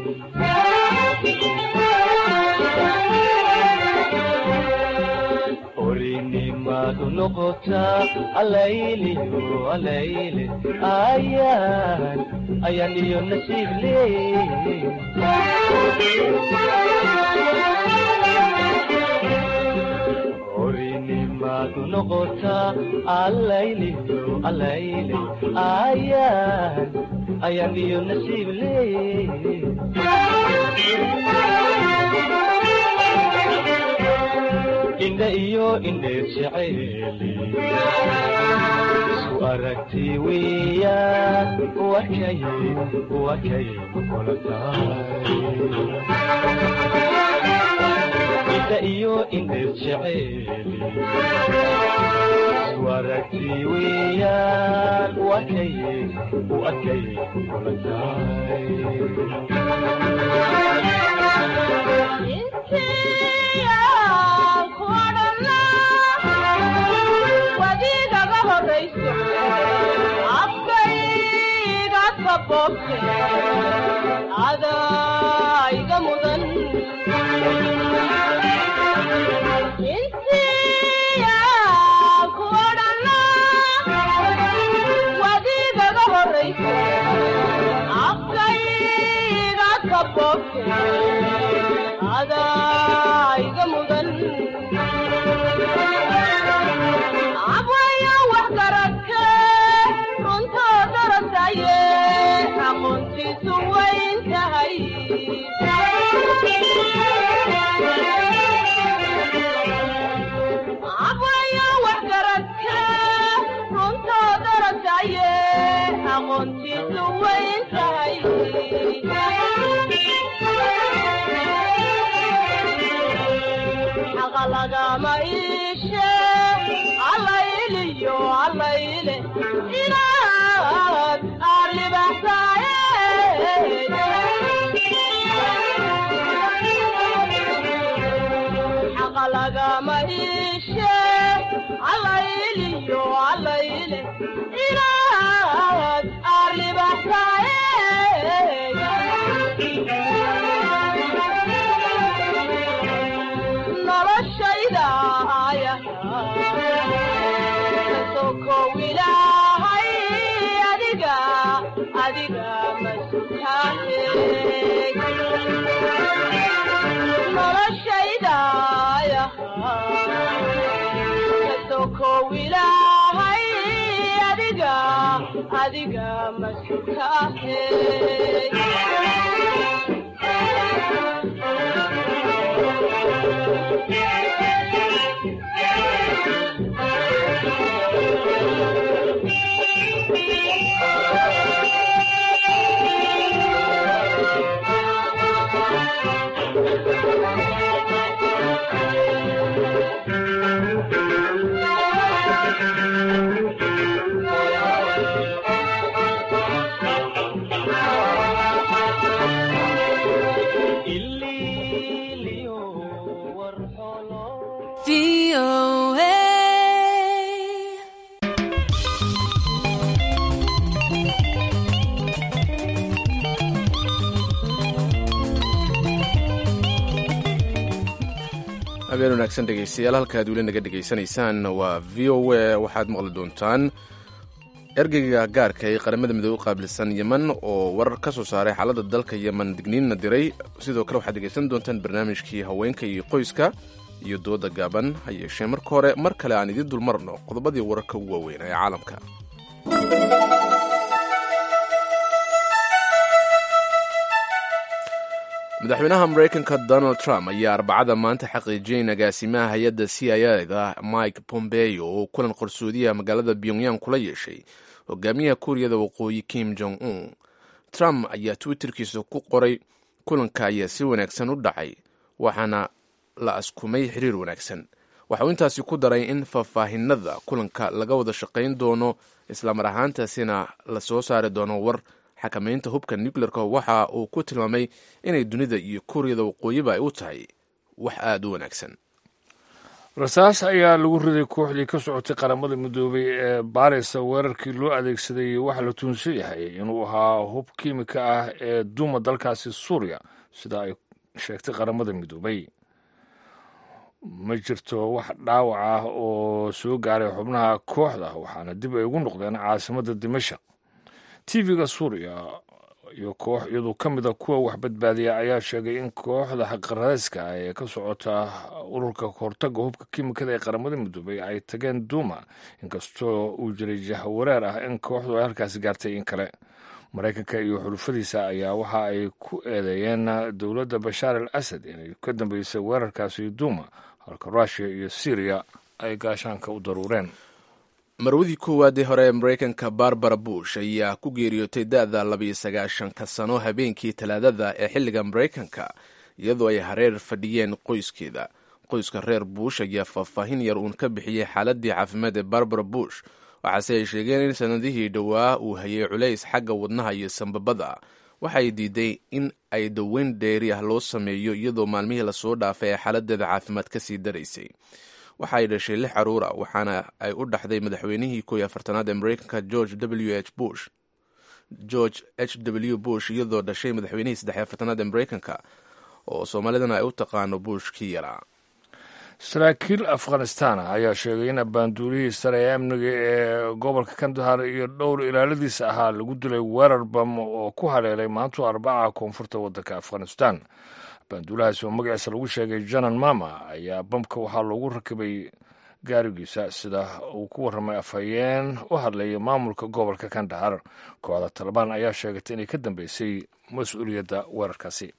N: orinimadu noqotaa alayliyo alayle ayaan ayaan iyo nasiib leey orinimadu noqotaa alayliyo alayle ayaan ayaan iyo nasiib leey indha iyo indheer jeceeli isku aragti weeyaan wakay wakay kula tahay indha iyo indheer jeceeli isku aragti weeyaan wakay wakay kula
O: wadiigaga horayso afkayga kabobte adaiga mudan insiya kuodhana wadiigaga horayso afkayga kabobte adaiga mudan abwaya wax garadke runtoo darasaye aqoontiisu weyn tahay abwayo waxgaradka runtoo daragaye aqoontiisu weyn tahay xaqa lagama iishe allayliyo allayle inaad arribaxsaaye xaqa lagama iishe allayliyo allayle inaad arribaxsaaye noloshayda aya kasokow ilaahay adiga adiga masutaane noloshayda aya kasokow ilaahay adiga adiga masutaane
B: habeen wanaagsan dhegeystayaal halkaad weli naga dhegaysanaysaan waa v o a waxaad maqli doontaan ergeyga gaarka ee qaramada midoobe u qaabilsan yemen oo warar ka soo saaray xaaladda dalka yemen digniinna diray sidoo kale waxaad dhegaysan doontaan barnaamijkii haweenka iyo qoyska iyo dooda gaaban ha yeeshee marka hore mar kale aan idiin dulmarno qodobadii wararka ugu waaweyn ee caalamka madaxweynaha maraykanka donald trump ayaa arbacada maanta xaqiijiyay in agaasimaha hay-adda c i a da mike pompeo oo kulan qarsoodiyaha magaalada pyongyang kula yeeshay hogaamiyaha kuuriyada waqooyi kim jong un trump ayaa twitterkiisa ku qoray kulanka ayaa si wanaagsan u dhacay waxaana la askumay xiriir wanaagsan waxa uu intaasi ku daray in faahfaahinada kulanka laga wada shaqayn doono islamar ahaantaasina la soo saari doono war xakamaynta hubka nuclearka waxa uu ku tilmaamay inay dunida iyo kuuriyada waqooyiba ay u tahay wax aada u wanaagsan
A: rasaas ayaa lagu riday kooxdii ka socotay qaramada midoobay ee baarisa weerarkii loo adeegsaday waxaa la tuunsan yahay inuu ahaa hub kiimika ah ee duuma dalkaasi suuriya sida ay sheegtay qaramada midoobay ma jirto wax dhaawac ah oo soo gaaray xubnaha kooxda waxaana dib ay ugu noqdeen caasimadda dimashaq tv-ga suuriya iyo koox iyadoo ka mid a kuwa wax badbaadiya ayaa sheegay in kooxda xaqaradeyska ah ee ka socota ururka hortaga hubka kiimikada ee qaramada midoobay ay tageen duuma inkastoo uu jiray jahwareer ah in kooxdu ay halkaasi gaartay in kale maraykanka iyo xulufadiisa ayaa waxa ay ku eedeeyeen dowladda bashaar al asad inay ka dambeysay weerarkaasi duuma halka ruushiya iyo syriya ay gaashaanka u daruureen
B: marwadii koowaadee hore ee maraykanka barbara bush ayaa ku geeriyootay da-da labiyo sagaashanka sano habeenkii talaadada ee xilliga maraykanka iyadoo ay hareer fadhiyeen qoyskeeda qoyska reer bush ayaa faahfaahin yar uun ka bixiyey xaaladii caafimaad ee barbara bush waxaase ay sheegeen in sanadihii dhowaa uu hayay culays xagga wadnaha iyo sambabada waxay diiday in ay daweyn dheeri ah loo sameeyo iyadoo maalmihii lasoo dhaafay ee xaaladeeda caafimaad kasii daraysay waxa ay dhashay lix caruura waxaana ay u dhaxday madaxweynihii kooiyo afartanaad ee maraykanka george w h bush george h w bush iyadoo dhashay madaxweynihii saddex afartanaad ee maraykanka oo soomaalidana ay u taqaano bush kii yaraa
A: saraakiil afghanistan ayaa sheegay in abbaanduulihii sare ee amniga ee gobolka kandahar iyo dhowr ilaaladiisa ahaa lagu dilay weerar bam oo ku haleelay maantu arbaca koonfurta waddanka afghanistan abbaanduulahaasi oo magaciisa lagu sheegay janan mama ayaa bamka waxaa loogu rakibay gaarigiisa sida uu ku warramay afhayeen u hadlaya maamulka gobolka kandahar kooxda talabaan ayaa sheegatay inay ka dambeysay mas-uuliyadda weerarkaasi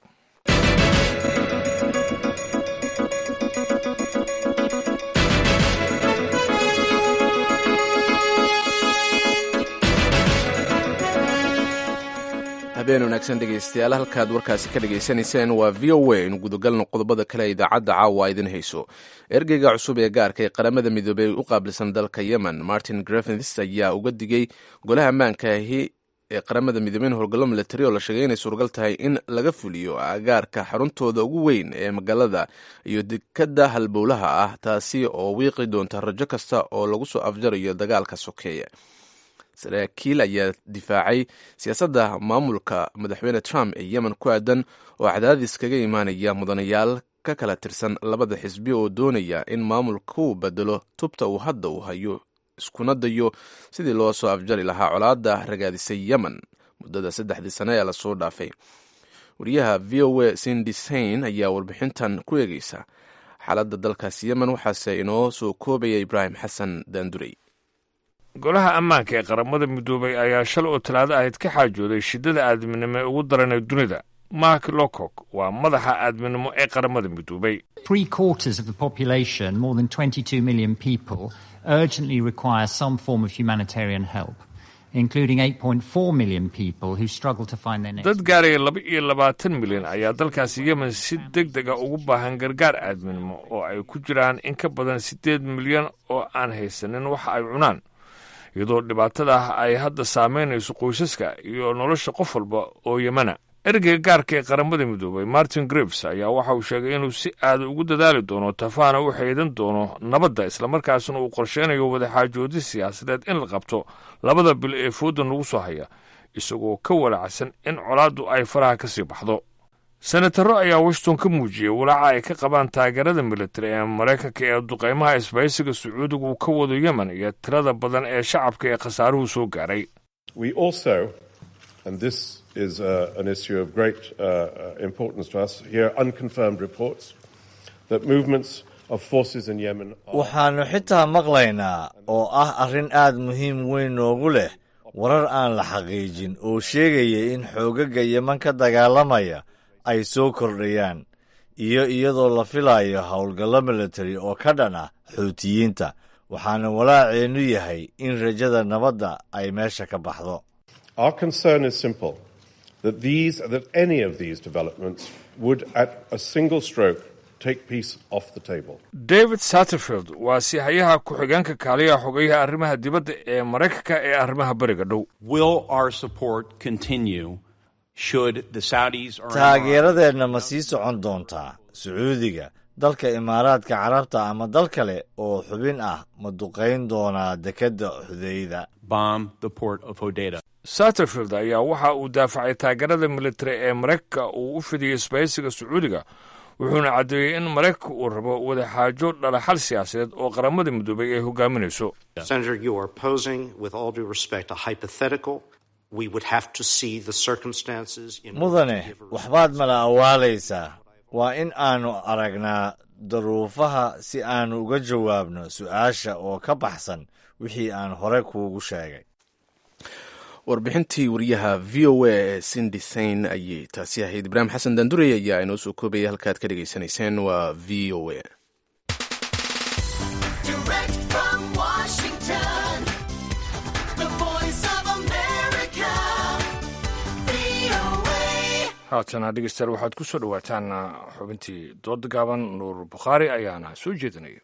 B: habeen wanaagsan dhegaystayaal halkaad warkaasi ka dhegaysanayseen waa v o a inu gudagalno qodobada kale ee idaacadda caawa idin hayso ergeyga cusub ee gaarka ee qaramada midoobey u qaabilsan dalka yemen martin grefins ayaa uga digay golaha ammaankaahi ee qaramada midoobey in howlgallo milatari oo la sheegay inay suuragal tahay in laga fuliyo agaarka xaruntooda ugu weyn ee magaalada iyo dekadda halbowlaha ah taasi oo wiiqi doonta rajo kasta oo lagu soo afjarayo dagaalka sokeeya saraakiil ayaa difaacay siyaasadda maamulka madaxweyne trump ee yemen ku aadan oo cadaadis kaga imaanaya mudanayaal ka kala tirsan labada xisbi oo doonaya in maamulku bedelo tubta uu hadda uu hayo iskuna dayo sidii loo soo afjari lahaa colaadda ragaadisay yemen muddada saddexdii sane ee lasoo dhaafay wariyaha v o a sindisain ayaa warbixintan ku eegeysa xaaladda dalkaasi yemen waxaase inoo soo koobaya ibraahim xasan daandurey
A: golaha ammaanka ee qaramada midoobay ayaa shalay oo talaado ahayd ka xaajooday shiddada aadminimo ee ugu daran ee dunida mark lowcock waa madaxa aadminimo ee qaramada midoobay
P: Three quarters of the population, more than 22 million people, urgently require some form of humanitarian help, including 8.4 million people who struggle to find their next.
A: dad gaaraya laba iyo labaatan milyan ayaa dalkaasi yemen si deg dega ugu baahan gargaar aadminimo oo ay ku jiraan in ka badan siddeed milyan oo aan haysanin waxa ay cunaan iyadoo dhibaatada ah ay hadda saameynayso qoysaska iyo nolosha qof walba oo yemana ergeyga gaarka ee qaramada midoobay martin grives ayaa waxa uu sheegay inuu si aada ugu dadaali doono tafaana u xeedan doono nabadda islamarkaasna uu qorsheynayo wadaxaajoodi siyaasadeed in la qabto labada bil ee foodan lagu soo haya isagoo ka walacsan in colaaddu ay faraha ka sii baxdo senataro ayaa washington ka muujiyey walaaca ay ka qabaan taageerada militari ee maraykanka ee duqaymaha isbahaysiga sacuudiga uu ka wado yemen iyo tirada badan ee shacabka ee khasaaruhu soo gaaray
Q: We also, and this is uh, an issue of great uh, uh, importance to us, hear unconfirmed reports that movements of forces in Yemen are.
M: waxaannu xitaa maqlaynaa oo ah arrin aad muhiim weyn noogu leh warar aan la xaqiijin oo sheegaya in xoogagga yeman ka dagaalamaya ay soo kordhayaan iyo iyadoo la filayo howlgallo militari oo ka dhan ah xuutiyiinta waxaana walaaceennu yahay in rajada nabadda ay meesha ka baxdo
Q: Our concern is simple that these, that any of these developments would, at a single stroke, take peace off the table.
A: david satterfield waa sihayaha ku-xigeenka kaaliyaha xogeyaha arrimaha dibadda ee maraykanka ee arrimaha beriga dhow
R: Will our support continue should the Saudis or Emirates
M: taageeradeenna ma sii socon doontaa sacuudiga dalka imaaraadka carabta ama dal kale oo xubin ah ma duqayn doonaa dekedda xudeyda
R: bomb the port of Hodeidah?
A: satterfield ayaa waxa uu daafacay taageerada militari ee maraykanka uu u fidiyey isbahaysiga sacuudiga wuxuuna caddeeyey in maraykanka uu rabo wadaxaajo dhalaxal siyaasadeed oo qaramada midoobay ay hogaaminayso
S: Senator, you are posing, with all due respect, a hypothetical. We would have to see the circumstances in
M: mudane waxbaad mala awaalaysaa waa in aannu aragnaa daruufaha si aannu uga jawaabno su'aasha oo ka baxsan wixii aan hore kuugu sheegay
B: warbixintii wariyaha v o a ee sindisain ayay taasi ahayd ibraahim xasan daandurey ayaa inoo soo koobaya halkaad ka dhegaysanayseen waa v o a
T: Direct from Washington, the voice of America, VOA.
A: haatana dhegeystayaal waxaad ku soo dhowaataan xubintii dooda gaaban nuur bukhaari ayaana soo jeedinaya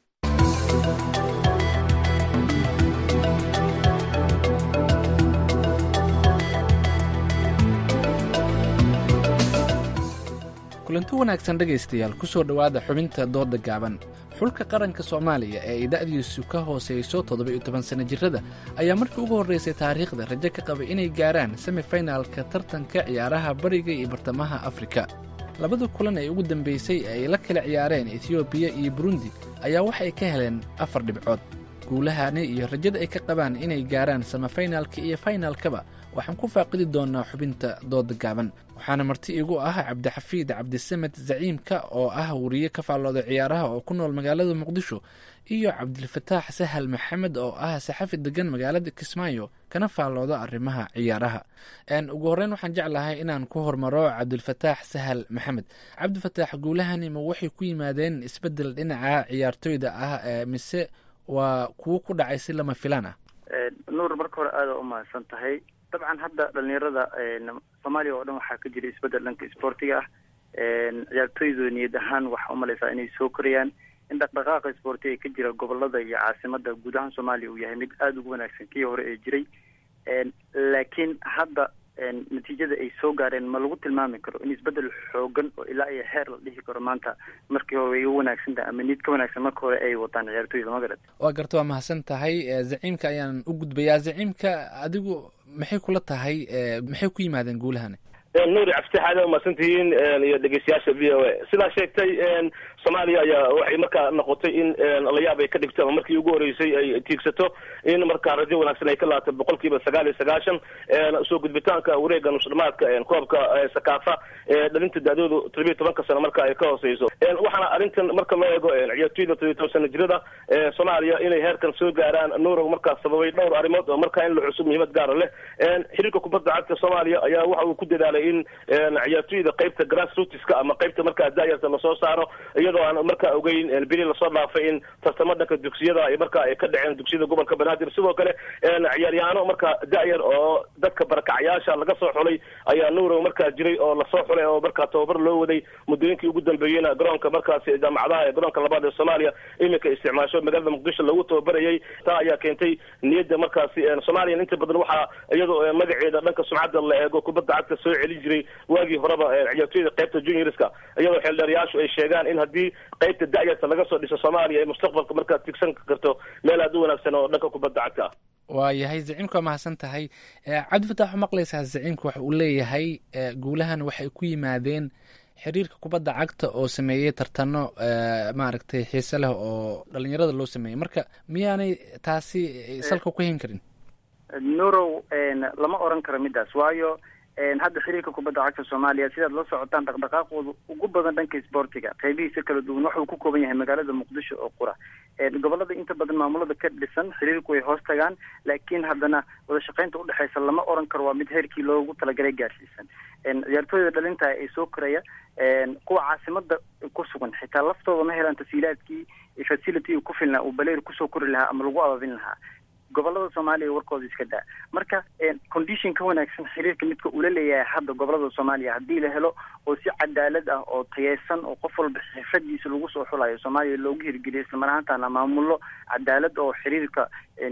U: kulanti wanaagsan dhegaystayaal ku soo dhowaada xubinta dooda gaaban xulka qaranka soomaaliya ee ay da'diisu ka hooseyso toddoba-iyo toban sana jirrada ayaa markii ugu horreysay taariikhda rajo ka qabay inay gaaraan semifinalka tartanka ciyaaraha bariga iyo bartamaha afrika labada kulan ee ugu dambeysay ee ay la kala ciyaareen etiyoobiya iyo burundi ayaa waxay ka heleen afar dhibcood guulahani iyo rajada ay ka qabaan inay gaaraan samafinalka iyo faynalkaba waxaan ku faaqidi doonaa xubinta dooda gaaban waxaana marti igu ah cabdixafiid cabdisamed zaciimka oo ah wariye ka faallooda ciyaaraha oo ku nool magaalada muqdisho iyo cabdilfataax sahal maxamed oo ah saxafi degan magaalada kismaayo kana faallooda arrimaha ciyaaraha ugu horreyn waxaan jeclahay inaan ku hormaro cabdilfataax sahal maxamed cabdifataax guulahani ma waxay ku yimaadeen isbedel dhinaca ciyaartoyda ah mise waa kuwo ku dhacay si lama filaan ah
F: nuur marka hore aada u mahadsan tahay dabcan hadda dhalinyarada soomaaliya oo dhan waxaa ka jira isbedel dhanka isboortiga ah ciyaartoydu niyad ahaan waxaa umalaysaa inay soo korayaan in dhaqdhaqaaqa isboortiga ee ka jira gobolada iyo caasimada guud ahaan soomaaliya uu yahay mid aada ugu wanaagsan kii hore ee jiray laakiin hadda natiijada ay soo gaareen ma lagu tilmaami karo in isbedel xoogan oo ilaa iyo heer la dhihi karo maanta markii hore way uga wanaagsan tahay ama nid ka wanaagsan marka hore ay wataan ciyaartoyda magarat
U: waa garta waa mahadsan tahay zaciimka ayaan u gudbayaa zaciimka adigu maxay kula tahay maxay ku yimaadeen guulahani
V: nuuri cabdi aad umahadsantihiin iyo dhegeystayaasha v o a sidaa sheegtay soomaaliya ayaa waxay markaa noqotay in layaab ay ka dhigto ama markii ugu horeysay ay tiigsato in markaa rajo wanaagsan ay ka laabto boqol kiiba sagaal iyo sagaashan soo gudbitaanka wareega nusdhamaadka koobka sakaafa dhalinta daadoodu todobiyo tobanka sano marka ay ka hooseyso waxaana arrintan marka loo eego ciyaartoyda todobiyo toban sana jirada soomaaliya inay heerkan soo gaaraan nuurow markaa sababay dhowr arrimood oo markaa in la cusub muhiimad gaara leh xiriirka kubadda cagta soomaaliya ayaa waxa uu ku dadaalay in ciyaartoyda qaybta grassrootska ama qaybta markaa daayarta lasoo saaro iyadoo aan markaa ogeyn beri lasoo dhaafay in tartamo dhanka dugsiyada ay markaa ay ka dhaceen dugsiyada gobolka banaadir sidoo kale ciyaaryahaano markaa da-yar oo dadka barakacyaasha laga soo xulay ayaa nuurow markaa jiray oo lasoo xulay oo markaa tababar loo waday muddooyinkii ugu dambeeyeyna garoonka markaasi jaamacadaha ee garoonka labaad ee soomaaliya iminka isticmaasho magaalada muqdisho lagu tababarayay taa ayaa keentay niyadda markaasi soomaaliya inta badan waxaa iyadoo magaceeda dhanka sumcadda la eego kubadda cagta soo celin jiray waagii horeba ciyaartoyda qaybta juniorska iyadoo xeeldheerayaashu ay sheegaan in haddii qaybta da-yarta laga soo dhiso soomaaliya ay mustaqbalka markaa tigsan karto meel aada u wanaagsan oo dhanka kubadda cagta ah
U: waa yahay zaciimka waa mahadsan tahay cabdifatax u maqlaysaa zaciimka waxa uu leeyahay guulahan waxay ku yimaadeen xiriirka kubadda cagta oo sameeyey tartano maaragtay xiise leh oo dhalinyarada loo sameeyey marka miyaanay taasi salka ku hayn karin
F: nurow lama oran karo midaas waayo hadda xiriirka kubadda cagta soomaaliya sidaad la socotaan dhaqdhaqaaqooda ugu badan dhanka isboortiga qeybihiisa kala duwan waxuu ku kooban yahay magaalada muqdisho oo qura gobolada inta badan maamulada ka dhisan xiriirku way hoos tagaan laakiin haddana wada shaqeynta udhexeysa lama oran karo waa mid heerkii loogu talagalay gaarsiisan ciyaartooyda dhalinta ee soo koraya kuwa caasimada ku sugan xitaa laftooda ma helaan tasiilaadkii facility ku filnaa uu baleer kusoo kori lahaa ama lagu ababin lahaa gobolada soomaaliya warkooda iska daa marka condition ka wanaagsan xiriirka midka ula leeyahay hadda gobolada soomaaliya haddii la helo oo si cadaalad ah oo tayeysan oo qof walba xirfadiisa lagu soo xulayo soomaaliya loogu hirgeliyo islamar ahaantaana maamulo cadaalad oo xiriirka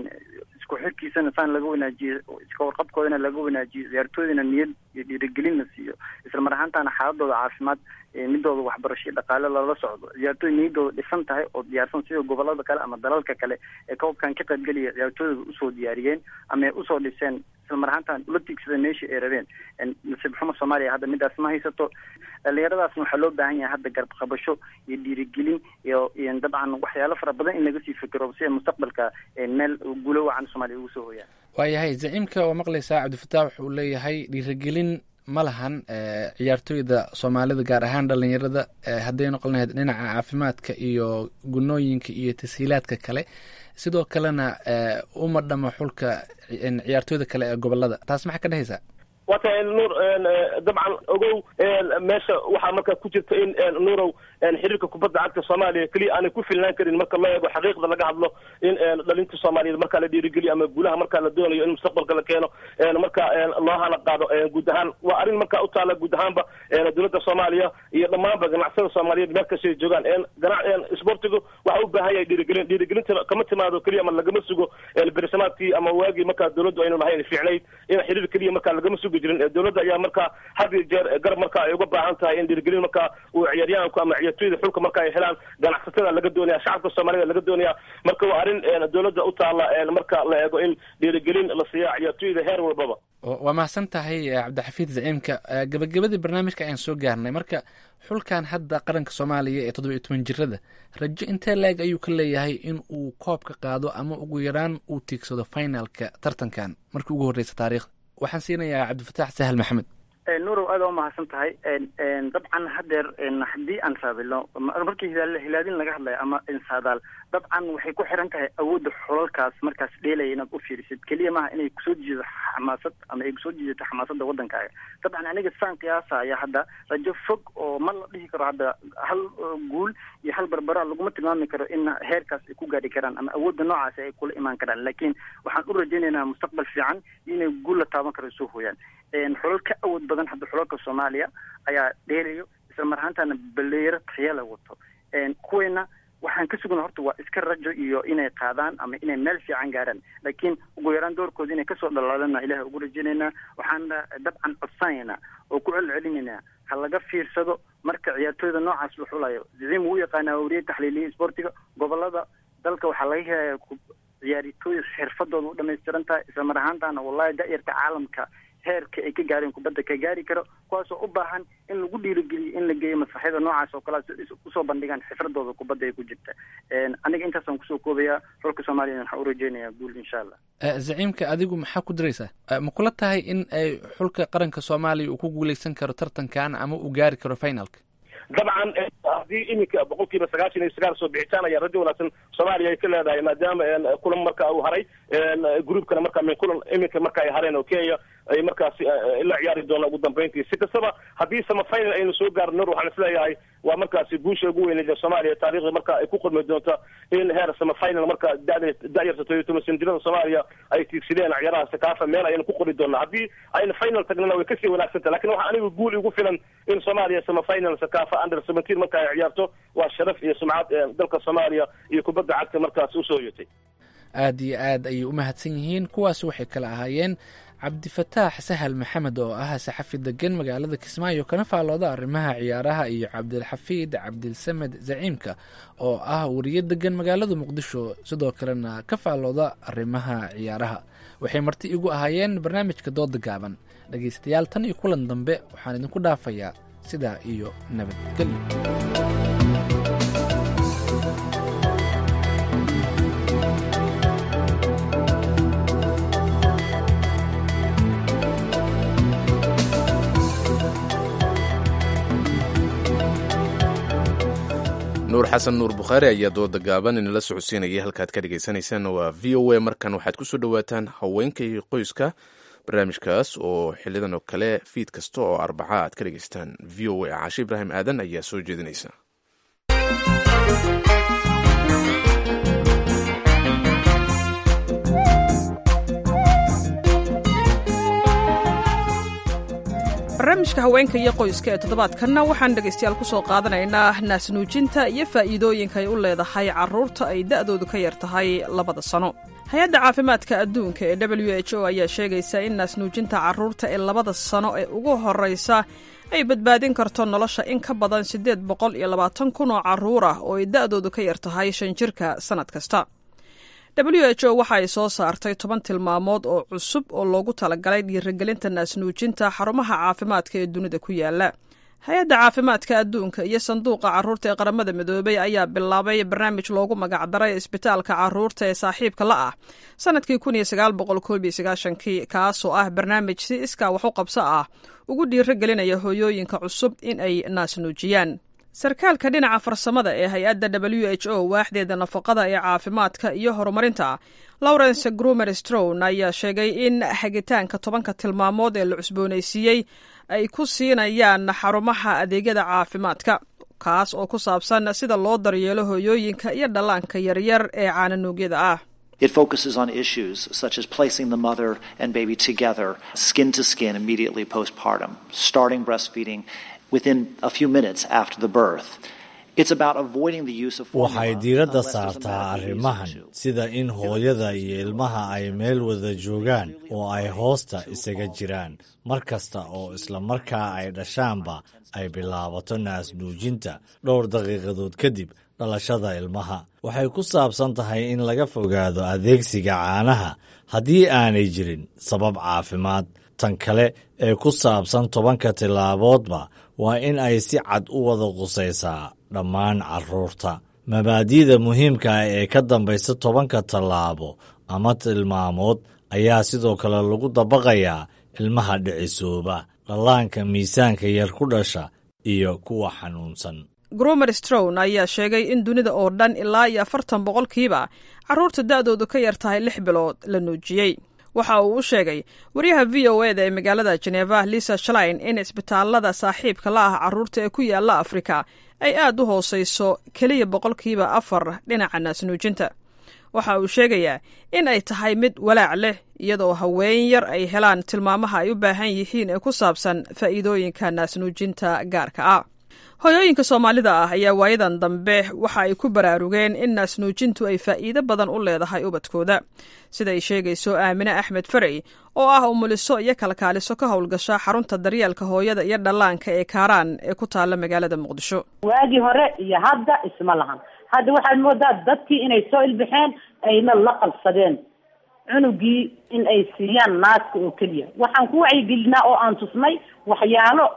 F: isku xirkiisana saan laga wanaajiyo iska warqabkoodana laga wanaajiyo ciyaartoydana niyad iyo dhiirigelin la siiyo islamar ahaantaana xaaladooda caafimaad midooda waxbarasho iyo dhaqaale lala socdo ciyaartooy niyadooda dhisan tahay oo diyaarsan sida gobolada kale ama dalalka kale ee koobkan ka qaybgelaya ciyaartooyda usoo diyaariyeen ama ay usoo dhiseen islamar ahaantaan ula tiigsada meeshii ay rabeen nasiib xumo soomaaliya hadda midaas ma haysato dhalinyaradaasna waxaa loo baahan yahay hadda garab qabasho iyo dhiirigelin iyo iyo dabcan waxyaalo fara badan in laga sii fikiro si ay mustaqbalka meel guulo wacan soomaaliya ugu soo hooyaan
U: waayahay zaciimka waa maqlaysaa cabdifataax wuxuu leeyahay dhiirigelin ma lahan ciyaartooyda soomaalida gaar ahaan dhalinyarada hadday noqon lahayd dhinaca caafimaadka iyo gunooyinka iyo tashiilaadka kale sidoo kalena uma dhamo xulka ciyaartooyda kale ee gobolada taas maxaa ka dhehaysaa
V: waa tahay nuur dabcan ogow meesha waxaa markaa ku jirta in nuurow xiriirka kubadda cagta soomaaliya keliya aanay ku filnaan karin marka loo eego xaqiiqda laga hadlo in dhalinta soomaaliyeed markaa la dhiirigeliyo ama guulaha markaa la doonayo in mustaqbalka la keeno marka loo hana qaado guud ahaan waa arrin markaa u taala guud ahaanba dowladda soomaaliya iyo dhammaanba ganacsada soomaaliyeed meel kastay joogaan isboortigu waxa u baahan yahay dhiirigelin dhiirigelinta kama timaado keliya ama lagama sugo bersamaadkii ama waagii markaa dowladdu aynu lahayn fiicnayd in xiriir keliya markaa lagama sugo jirin dowladda ayaa markaa had iyo jeer garab marka ay uga baahan tahay in dhiirigelin marka uu ciyaaryahanku ama ciyaartooyda xulka marka ay helaan ganacsatada laga doonaya shacabka soomaalida laga doonaya marka waa arrin dowladda u taala marka la eego in dhiirigelin la siiya ciyaartooyda heer walbaba
U: waa mahadsan tahay cabdixafiid zaciimka gabagabadii barnaamijka ayaan soo gaarnay marka xulkan hadda qaranka soomaaliya ee toddoba iyo toban jirada rajo intee la-eg ayuu ka leeyahay in uu koobka qaado ama ugu yaraan uu tiigsado finalka tartankan markii ugu horreysa taariikhda waxaan siinayaa cabdifataax sahal maxamed
F: nuurow aada u mahadsan tahay dabcan hadeer haddii aan raabilo markii hilaal hilaadin laga hadlayo ama insaadaal dabcan waxay ku xiran tahay awoodda xulalkaas markaas dheelaya inaad u fiirisid keliya maaha inay kusoo jiido xamaasad ama ay kusoo jiidato xamaasadda waddankaaga dabcan aniga saan qiyaasaya hadda rajo fog oo ma la dhihi karo hadda hal guul iyo hal barbara laguma tilmaami karo in heerkaas ay ku gaadhi karaan ama awoodda noocaasi ay kula imaan karaan laakiin waxaan u rajaynaynaa mustaqbal fiican inay guul la taaban karo soo hooyaan xulal ka awood badan hadda xulalka soomaaliya ayaa dheelayo isla mar ahaantaana baleero tayala wato kuweyna waxaan ka sugna horta waa iska rajo iyo inay qaadaan ama inay meel fiican gaaraan laakiin ugu yaraan doorkooda inay kasoo dhalaalana ilaah ugu rajaynaynaa waxaan dabcan codsanaynaa oo ku celcelinaynaa ha laga fiirsado marka ciyaartooyda noocaas la xulayo ziciim wuu yaqaanaa wariye taxliiliye sportiga gobolada dalka waxaa laga helaya ciyaartooy xirfadooda u dhamaystiran tahay isla mar ahaantaana wallahi da-yarta caalamka heerka ay ka gaareen kubadda ka gaari karo kuwaasoo u baahan in lagu dhiirigeliyo in la geeyo masraxyada noocaas oo kale usoo bandhigaan xifradooda kubadda ay ku jirta aniga intaasaan kusoo koobayaa xulka soomaaliya waxaan u rajeynayaa guul insha allah
U: zaciimka adigu maxaa ku diraysaa ma kula tahay in ay xulka qaranka soomaaliya uu ku guuleysan karo tartankan ama uu gaari karo finalka
V: dabcan haddii iminka boqol kiiba sagaashan iyo sagaal soo bixitaan ayaa rajo wanaagsan soomaaliya ay ka leedahay maadaama kulan marka uu haray groupkana marka min kulan iminka marka ay hareen oo kenya ay markaasi la ciyaari doona ugu dambeyntii si kastaba haddii samafinal aynu soo gaarno nur waxaan isleeyahay waa markaasi guusha ugu weyneyd ee soomaaliya taariikhda marka ay ku qormi doonta in heer samafinal marka dada da-yarta todobiyo toban sanjirada soomaaliya ay tiigsadeen ciyaaraha sakaafa meel ayaynu ku qori doonaa haddii aynu final tagnana way kasii wanaagsantaha lakin waxaa aniga guul igu filan in soomaaliya samafinal sakaafa under seventeen marka ay ciyaarto waa sharaf iyo sumcad dalka soomaaliya iyo kubadda cagta markaas usoo hoyatay
U: aada iyo aad ayay u mahadsan yihiin kuwaas waxay kala ahaayeen cabdifataax sahal maxamed oo ah saxafi degan magaalada kismaayo kana faallooda arrimaha ciyaaraha iyo cabdilxafiid cabdilsamed zaciimka oo ah wariye degan magaalada muqdisho sidoo kalena ka faallooda arrimaha ciyaaraha waxay marti igu ahaayeen barnaamijka dooda gaaban dhegaystayaal tan iyo kulan dambe waxaan idinku dhaafayaa sidaa iyo nabadgelyo
B: nuur xasan nuur bukhaari ayaa dooda gaaban inala socodsiinayay halkaad ka dhegaysanaysaanna waa v o a markan waxaad ku soo dhowaataan haweenkay qoyska barnaamijkaas oo xilidan oo kale fiid kasta oo arbaca aad ka dhegaystaan v o a caashe ibraahim aadan ayaa soo jeedinaysa
C: barnaamijka haweenka iyo qoyska ee toddobaadkanna waxaan dhegaystayaal ku soo qaadanaynaa naasnuujinta iyo faa'iidooyinka ay u leedahay carruurta ay da'doodu ka yar tahay labada sano hay-adda caafimaadka adduunka ee w h o ayaa sheegaysa in naasnuujinta carruurta ee labada sano ee ugu horraysa ay badbaadin karto nolosha in ka badan siddeed boqol iyo labaatan kun oo carruur ah oo ay da'doodu ka yar tahay shan jirka sannad kasta w h o waxa ay soo saartay toban tilmaamood oo cusub oo loogu talagalay dhiirigelinta naasnuujinta xarumaha caafimaadka ee dunida ku yaala hay-adda caafimaadka adduunka iyo sanduuqa carruurta ee qaramada midoobay ayaa bilaabay barnaamij loogu magacdaray isbitaalka carruurta ee saaxiibka la ah sanadkii kii kaasoo ah barnaamij si iskaa wax u qabso ah ugu dhiirigelinaya hooyooyinka cusub in ay naasnuujiyaan sarkaalka dhinaca farsamada ee hay-adda w h o waaxdeeda nafaqada ee caafimaadka iyo horumarinta lawrence grumer strown ayaa sheegay in hagitaanka tobanka tilmaamood ee la cusboonaysiiyey ay ku siinayaan xarumaha adeegyada caafimaadka kaas oo ku saabsan sida loo daryeelo hooyooyinka iyo dhallaanka yaryar ee caananuugyada ah
G: It focuses on issues such as placing the mother and baby together, skin to skin, immediately postpartum, starting breastfeeding within a few minutes after the birth. It's about avoiding the use of
M: waxay diiradda saartaa arrimahan sida in hooyada iyo ilmaha ay meel wada joogaan oo ay hoosta isaga jiraan mar kasta oo isla markaa ay dhashaanba ay bilaabato naasnuujinta dhowr daqiiqadood kadib dhalashada ilmaha waxay ku saabsan tahay in laga fogaado adeegsiga caanaha haddii aanay jirin sabab caafimaad tan kale ee ku saabsan tobanka tillaaboodba waa in ay si cad u wada qusaysaa dhammaan carruurta mabaadi'da muhiimka ah ee ka dambaysa tobanka tallaabo ama tilmaamood ayaa sidoo kale lagu dabaqayaa ilmaha dhicisooba dhallaanka miisaanka yar ku dhasha iyo kuwa xanuunsan
C: gromer strown ayaa sheegay in dunida oo dhan ilaa iyo afartan boqolkiiba carruurta da'doodu ka yar tahay lix bilood la nuujiyey waxa uu u sheegay wariyaha v o eda ee magaalada jeneva lisa shlein in isbitaalada saaxiibka la ah carruurta ee ku yaala afrika ay aad u hoosayso keliya boqolkiiba afar dhinaca naasnuujinta waxa uu sheegayaa in ay tahay mid walaac leh iyadoo haween yar ay helaan tilmaamaha ay u baahan yihiin ee ku saabsan faa'iidooyinka naasnuujinta gaarka ah hoyooyinka soomaalida ah ayaa waayadan dambe waxa ay ku baraarugeen in naasnuujintu ay faa'iido badan u leedahay ubadkooda siday sheegayso aamine axmed farey oo ah umuliso iyo kalkaaliso ka howlgasha xarunta daryeelka hooyada iyo dhallaanka ee kaaraan ee ku taalla magaalada muqdisho
E: waagii hore iyo hadda isma lahan hadda waxaad moodaa dadkii inay soo ilbixeen ayna la qabsadeen cunugii in ay siiyaan naaska oo keliya waxaan ku wacyigelinaa oo aan tusnay waxyaalo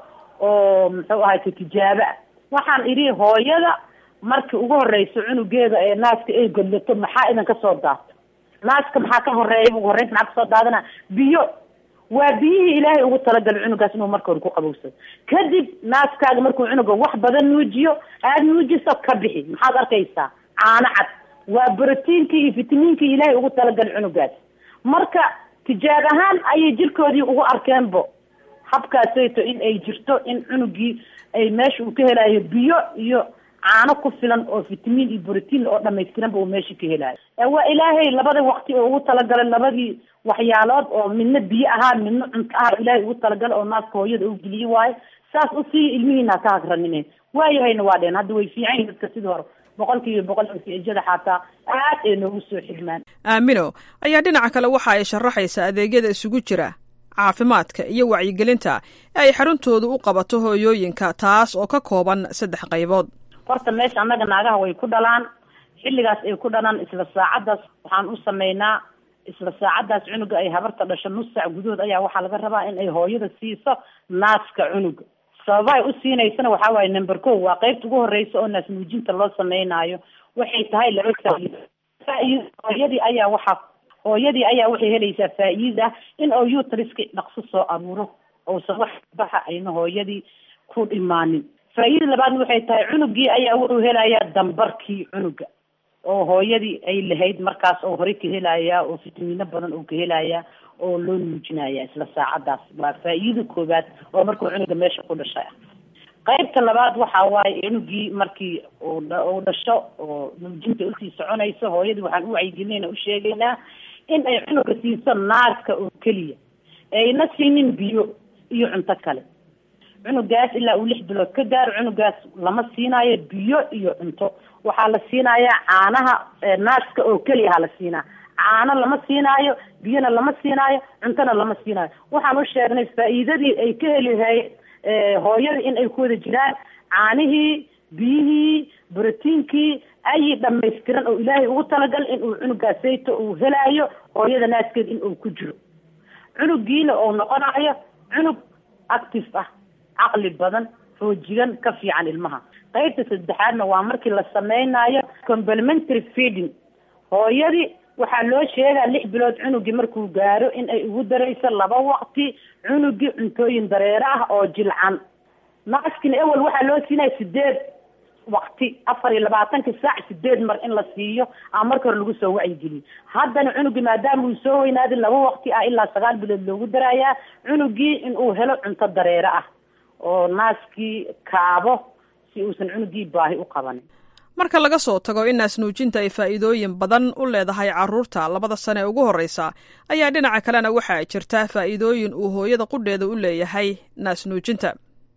E: oo muxuu ahay ka tijaabo ah waxaan idhi hooyada markii ugu horeyso cunugeeda ee naaska ay godlato maxaa idan kasoo daato naaska maxaa ka horeeya ugu horreynta maxaa kasoo daadana biyo waa biyihii ilaahay ugu talagalay cunugaas inuu marka hore ku qabowsado kadib naaskaaga markuu cunuga wax badan nuujiyo aada nuujiso ka bixi maxaad arkaysaa caano cad waa brotiinkii iyo fitamiinkii ilaahay ugu talagalay cunugaas marka tijaab ahaan ayay jirkoodii ugu arkeenbo habkaasayto in ay jirto in cunugii ay meesha uu ka helayo biyo iyo caano ku filan oo fitamiin iyo brotiin oo dhamaystiranba uu meesha ka helayo waa ilaahay labada waqti oo ugu talagalay labadii waxyaalood oo midna biyo ahaa midna cunto ah ilaahay ugu talagalay oo naaska hooyada u geliye waayo saas usii ilmihiina ka hagranineen waayahayna waa dheen hadda way fiican yihin dadka sidii hore boqol kiiba boqol natiijada xataa aad ay noogu soo xirmaan
C: aamino ayaa dhinaca kale waxa ay sharaxaysaa adeegyada isugu jira caafimaadka iyo wacyigelinta ee ay xaruntoodu u qabato hooyooyinka taas oo ka kooban saddex qaybood
E: horta meesha annaga naagaha way ku dhalaan xilligaas ay ku dhalaan isla saacadaas waxaan u sameynaa isla saacadaas cunuga ay habarta dhasho nus saac gudahood ayaa waxaa laga rabaa in ay hooyada siiso naaska cunuga sababahay u siinaysana waxaa waaye number ko waa qeybta ugu horeysa oo naas nuujinta loo sameynaayo waxay tahay laba faa'iido faa'iido hooyadii ayaa waxaa hooyadii ayaa waxay helaysaa faa'iida ah in oo utriska dhaqso soo aruuro ousan wax baxa ayna hooyadii ku dhimaanin faa'iida labaadna waxay tahay cunugii ayaa wuxuu helayaa dambarkii cunuga oo hooyadii ay lahayd markaas oo hore ka helayaa oo fitamiino badan oo ka helayaa oo loo nuujinaya isla saacadaas waa faa'iida koowaad oo markuu cunuga meesha ku dhashay ah qaybta labaad waxa waaye cunugii markii uu dhasho oo nuujinta usii soconayso hooyadii waxaan u wacyigelinayna u sheegaynaa in ay cunuga siiso naaska oo keliya ayna siinin biyo iyo cunto kale cunugaas ilaa uu lix bilood ka gaaro cunugaas lama siinaayo biyo iyo cunto waxaa la siinayaa caanaha naaska oo keliya ha la siinaa caano lama siinaayo biyona lama siinaayo cuntona lama siinaayo waxaan u sheegnay faa'iidadii ay ka heli lahayd hooyada in ay ku wada jiraan caanihii biyihii brotiinkii ayi dhamaystiran oo ilaahay ugu talagal in uu cunugaasayto uu helaayo hooyada naaskeeda in uu ku jiro cunugiina uu noqonayo cunug active ah caqli badan xoojigan ka fiican ilmaha qaybta saddexaadna waa markii la sameynayo complementary feeding hooyadii waxaa loo sheegaa lix bilood cunugii markuu gaaro in ay ugu darayso laba waqti cunugii cuntooyin dareere ah oo jilcan naaskina ewel waxaa loo siinaya sideed waqti afar iyo labaatanka saac sideed mar in la siiyo ama marka hore lagu soo wacyigeliyo haddana cunugii maadaama uu soo weynaaday laba waqti ah ilaa sagaal bilood loogu darayaa cunugii in uu helo cunto dareere ah oo naaskii kaabo si uusan cunugii baahi u qabanin
C: marka laga soo tago in naasnuujinta ay faa'iidooyin badan u leedahay carruurta labada sane ee ugu horreysa ayaa dhinaca kalena waxaa jirta faa'iidooyin uu hooyada qudheeda u leeyahay naasnuujinta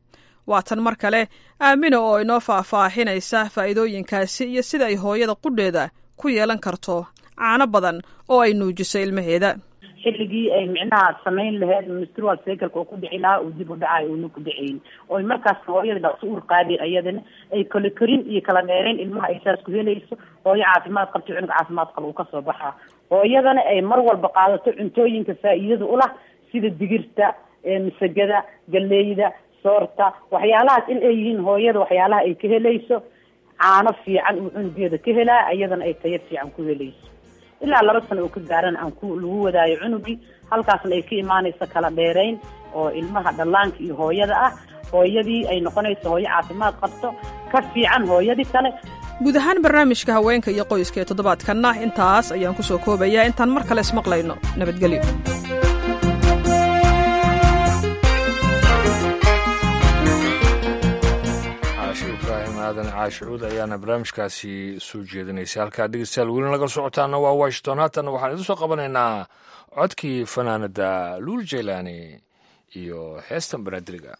C: waa tan mar kale aamina oo inoo faahfaahinaysa faa'iidooyinkaasi iyo sida ay hooyada qudheeda ku yeelan karto caano badan oo ay nuujiso ilmaheeda
E: xilligii ay micnaha samayn laheyd menstrual cycleka oo ku dhici lahaa uu dib u dhacayo uuna ku dhacayn oy markaas hooyada dhaqso uur qaadi iyadana ay kala korin iyo kala dheereyn ilmaha ay saas ku helayso hooyo caafimaad qabto cunug caafimaad qaba uu kasoo baxaa hooyadana ay mar walba qaadato cuntooyinka faa'iidada ulah sida digirta masagada galeyda soorta waxyaalahaas in ay yihiin hooyada waxyaalaha ay ka helayso caano fiican uu cunugeeda ka helaa iyadana ay tayo fiican ku helayso ilaa laba sano oo ka gaarana aan ku lagu wadaayo cunugii halkaasna ay ka imaanayso kala dheerayn oo ilmaha dhallaanka iyo hooyada ah hooyadii ay noqonayso hooyo caafimaad qabto ka fiican hooyadii kale
C: guud ahaan barnaamijka haweenka iyo qoyska ee toddobaadkanna intaas ayaan ku soo koobayaa intaan mar kale ismaqlayno nabadgelyo
A: caashi ibraahim aadan caashicuud ayaana barnaamijkaasi soo jeedinaysay halkaa dhegeystayaal weli naga socotaana waa washington haatan waxaan idin soo qabanaynaa codkii fanaanada luul jeylaani iyo heestan banaadiriga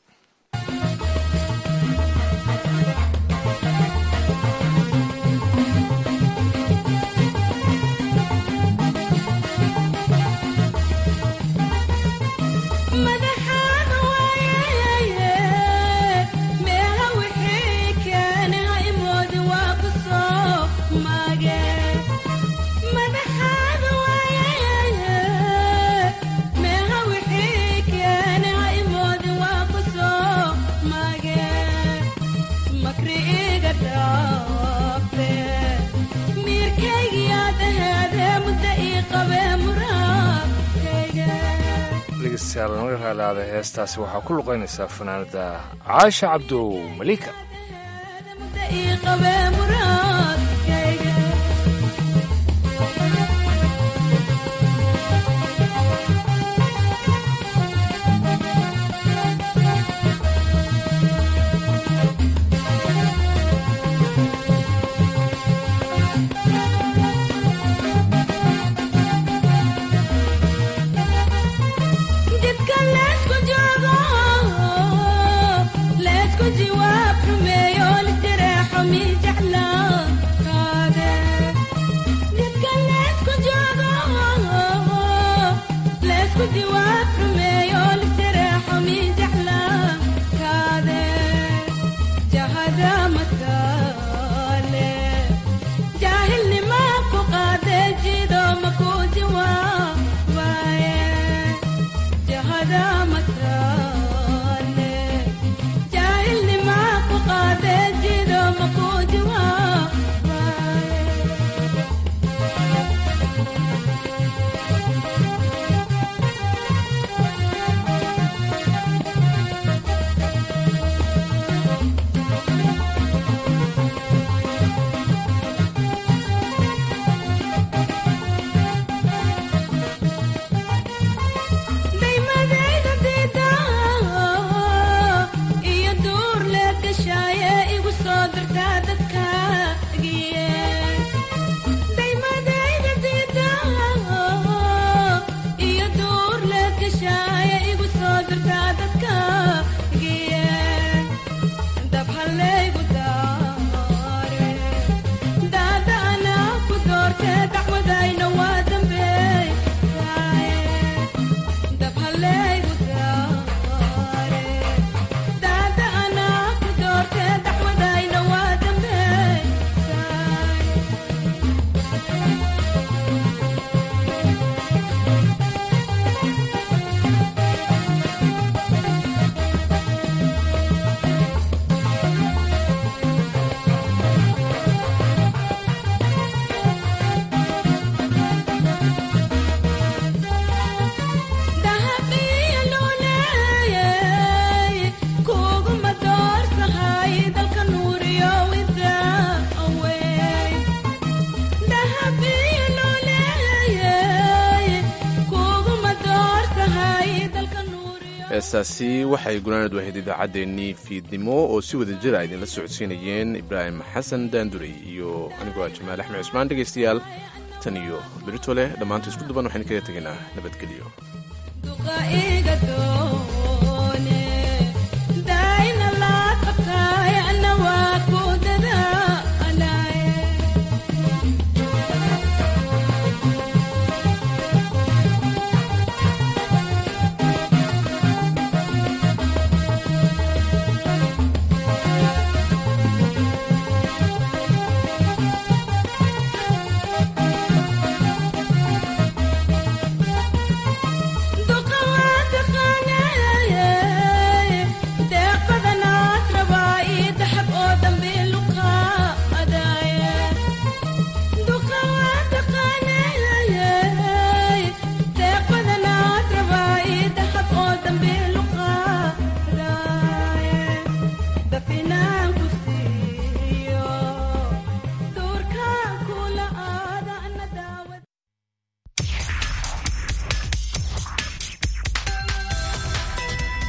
A: dhegeystayaal naga raalaada heestaasi waxaa ku luqaynaysaa fanaanada caasha cabdow malika
B: heestaasi waxay gunaanad wahayd idaacaddeenii fiidnimo oo si wada jira idinla socodsiinayeen ibraahim xasan daandurey iyo anigoo ah jamaal axmed cusmaan dhegaystayaal tan iyo berito leh dhammaanta isku duban waxaynu kaga tegaynaa nabadgelyo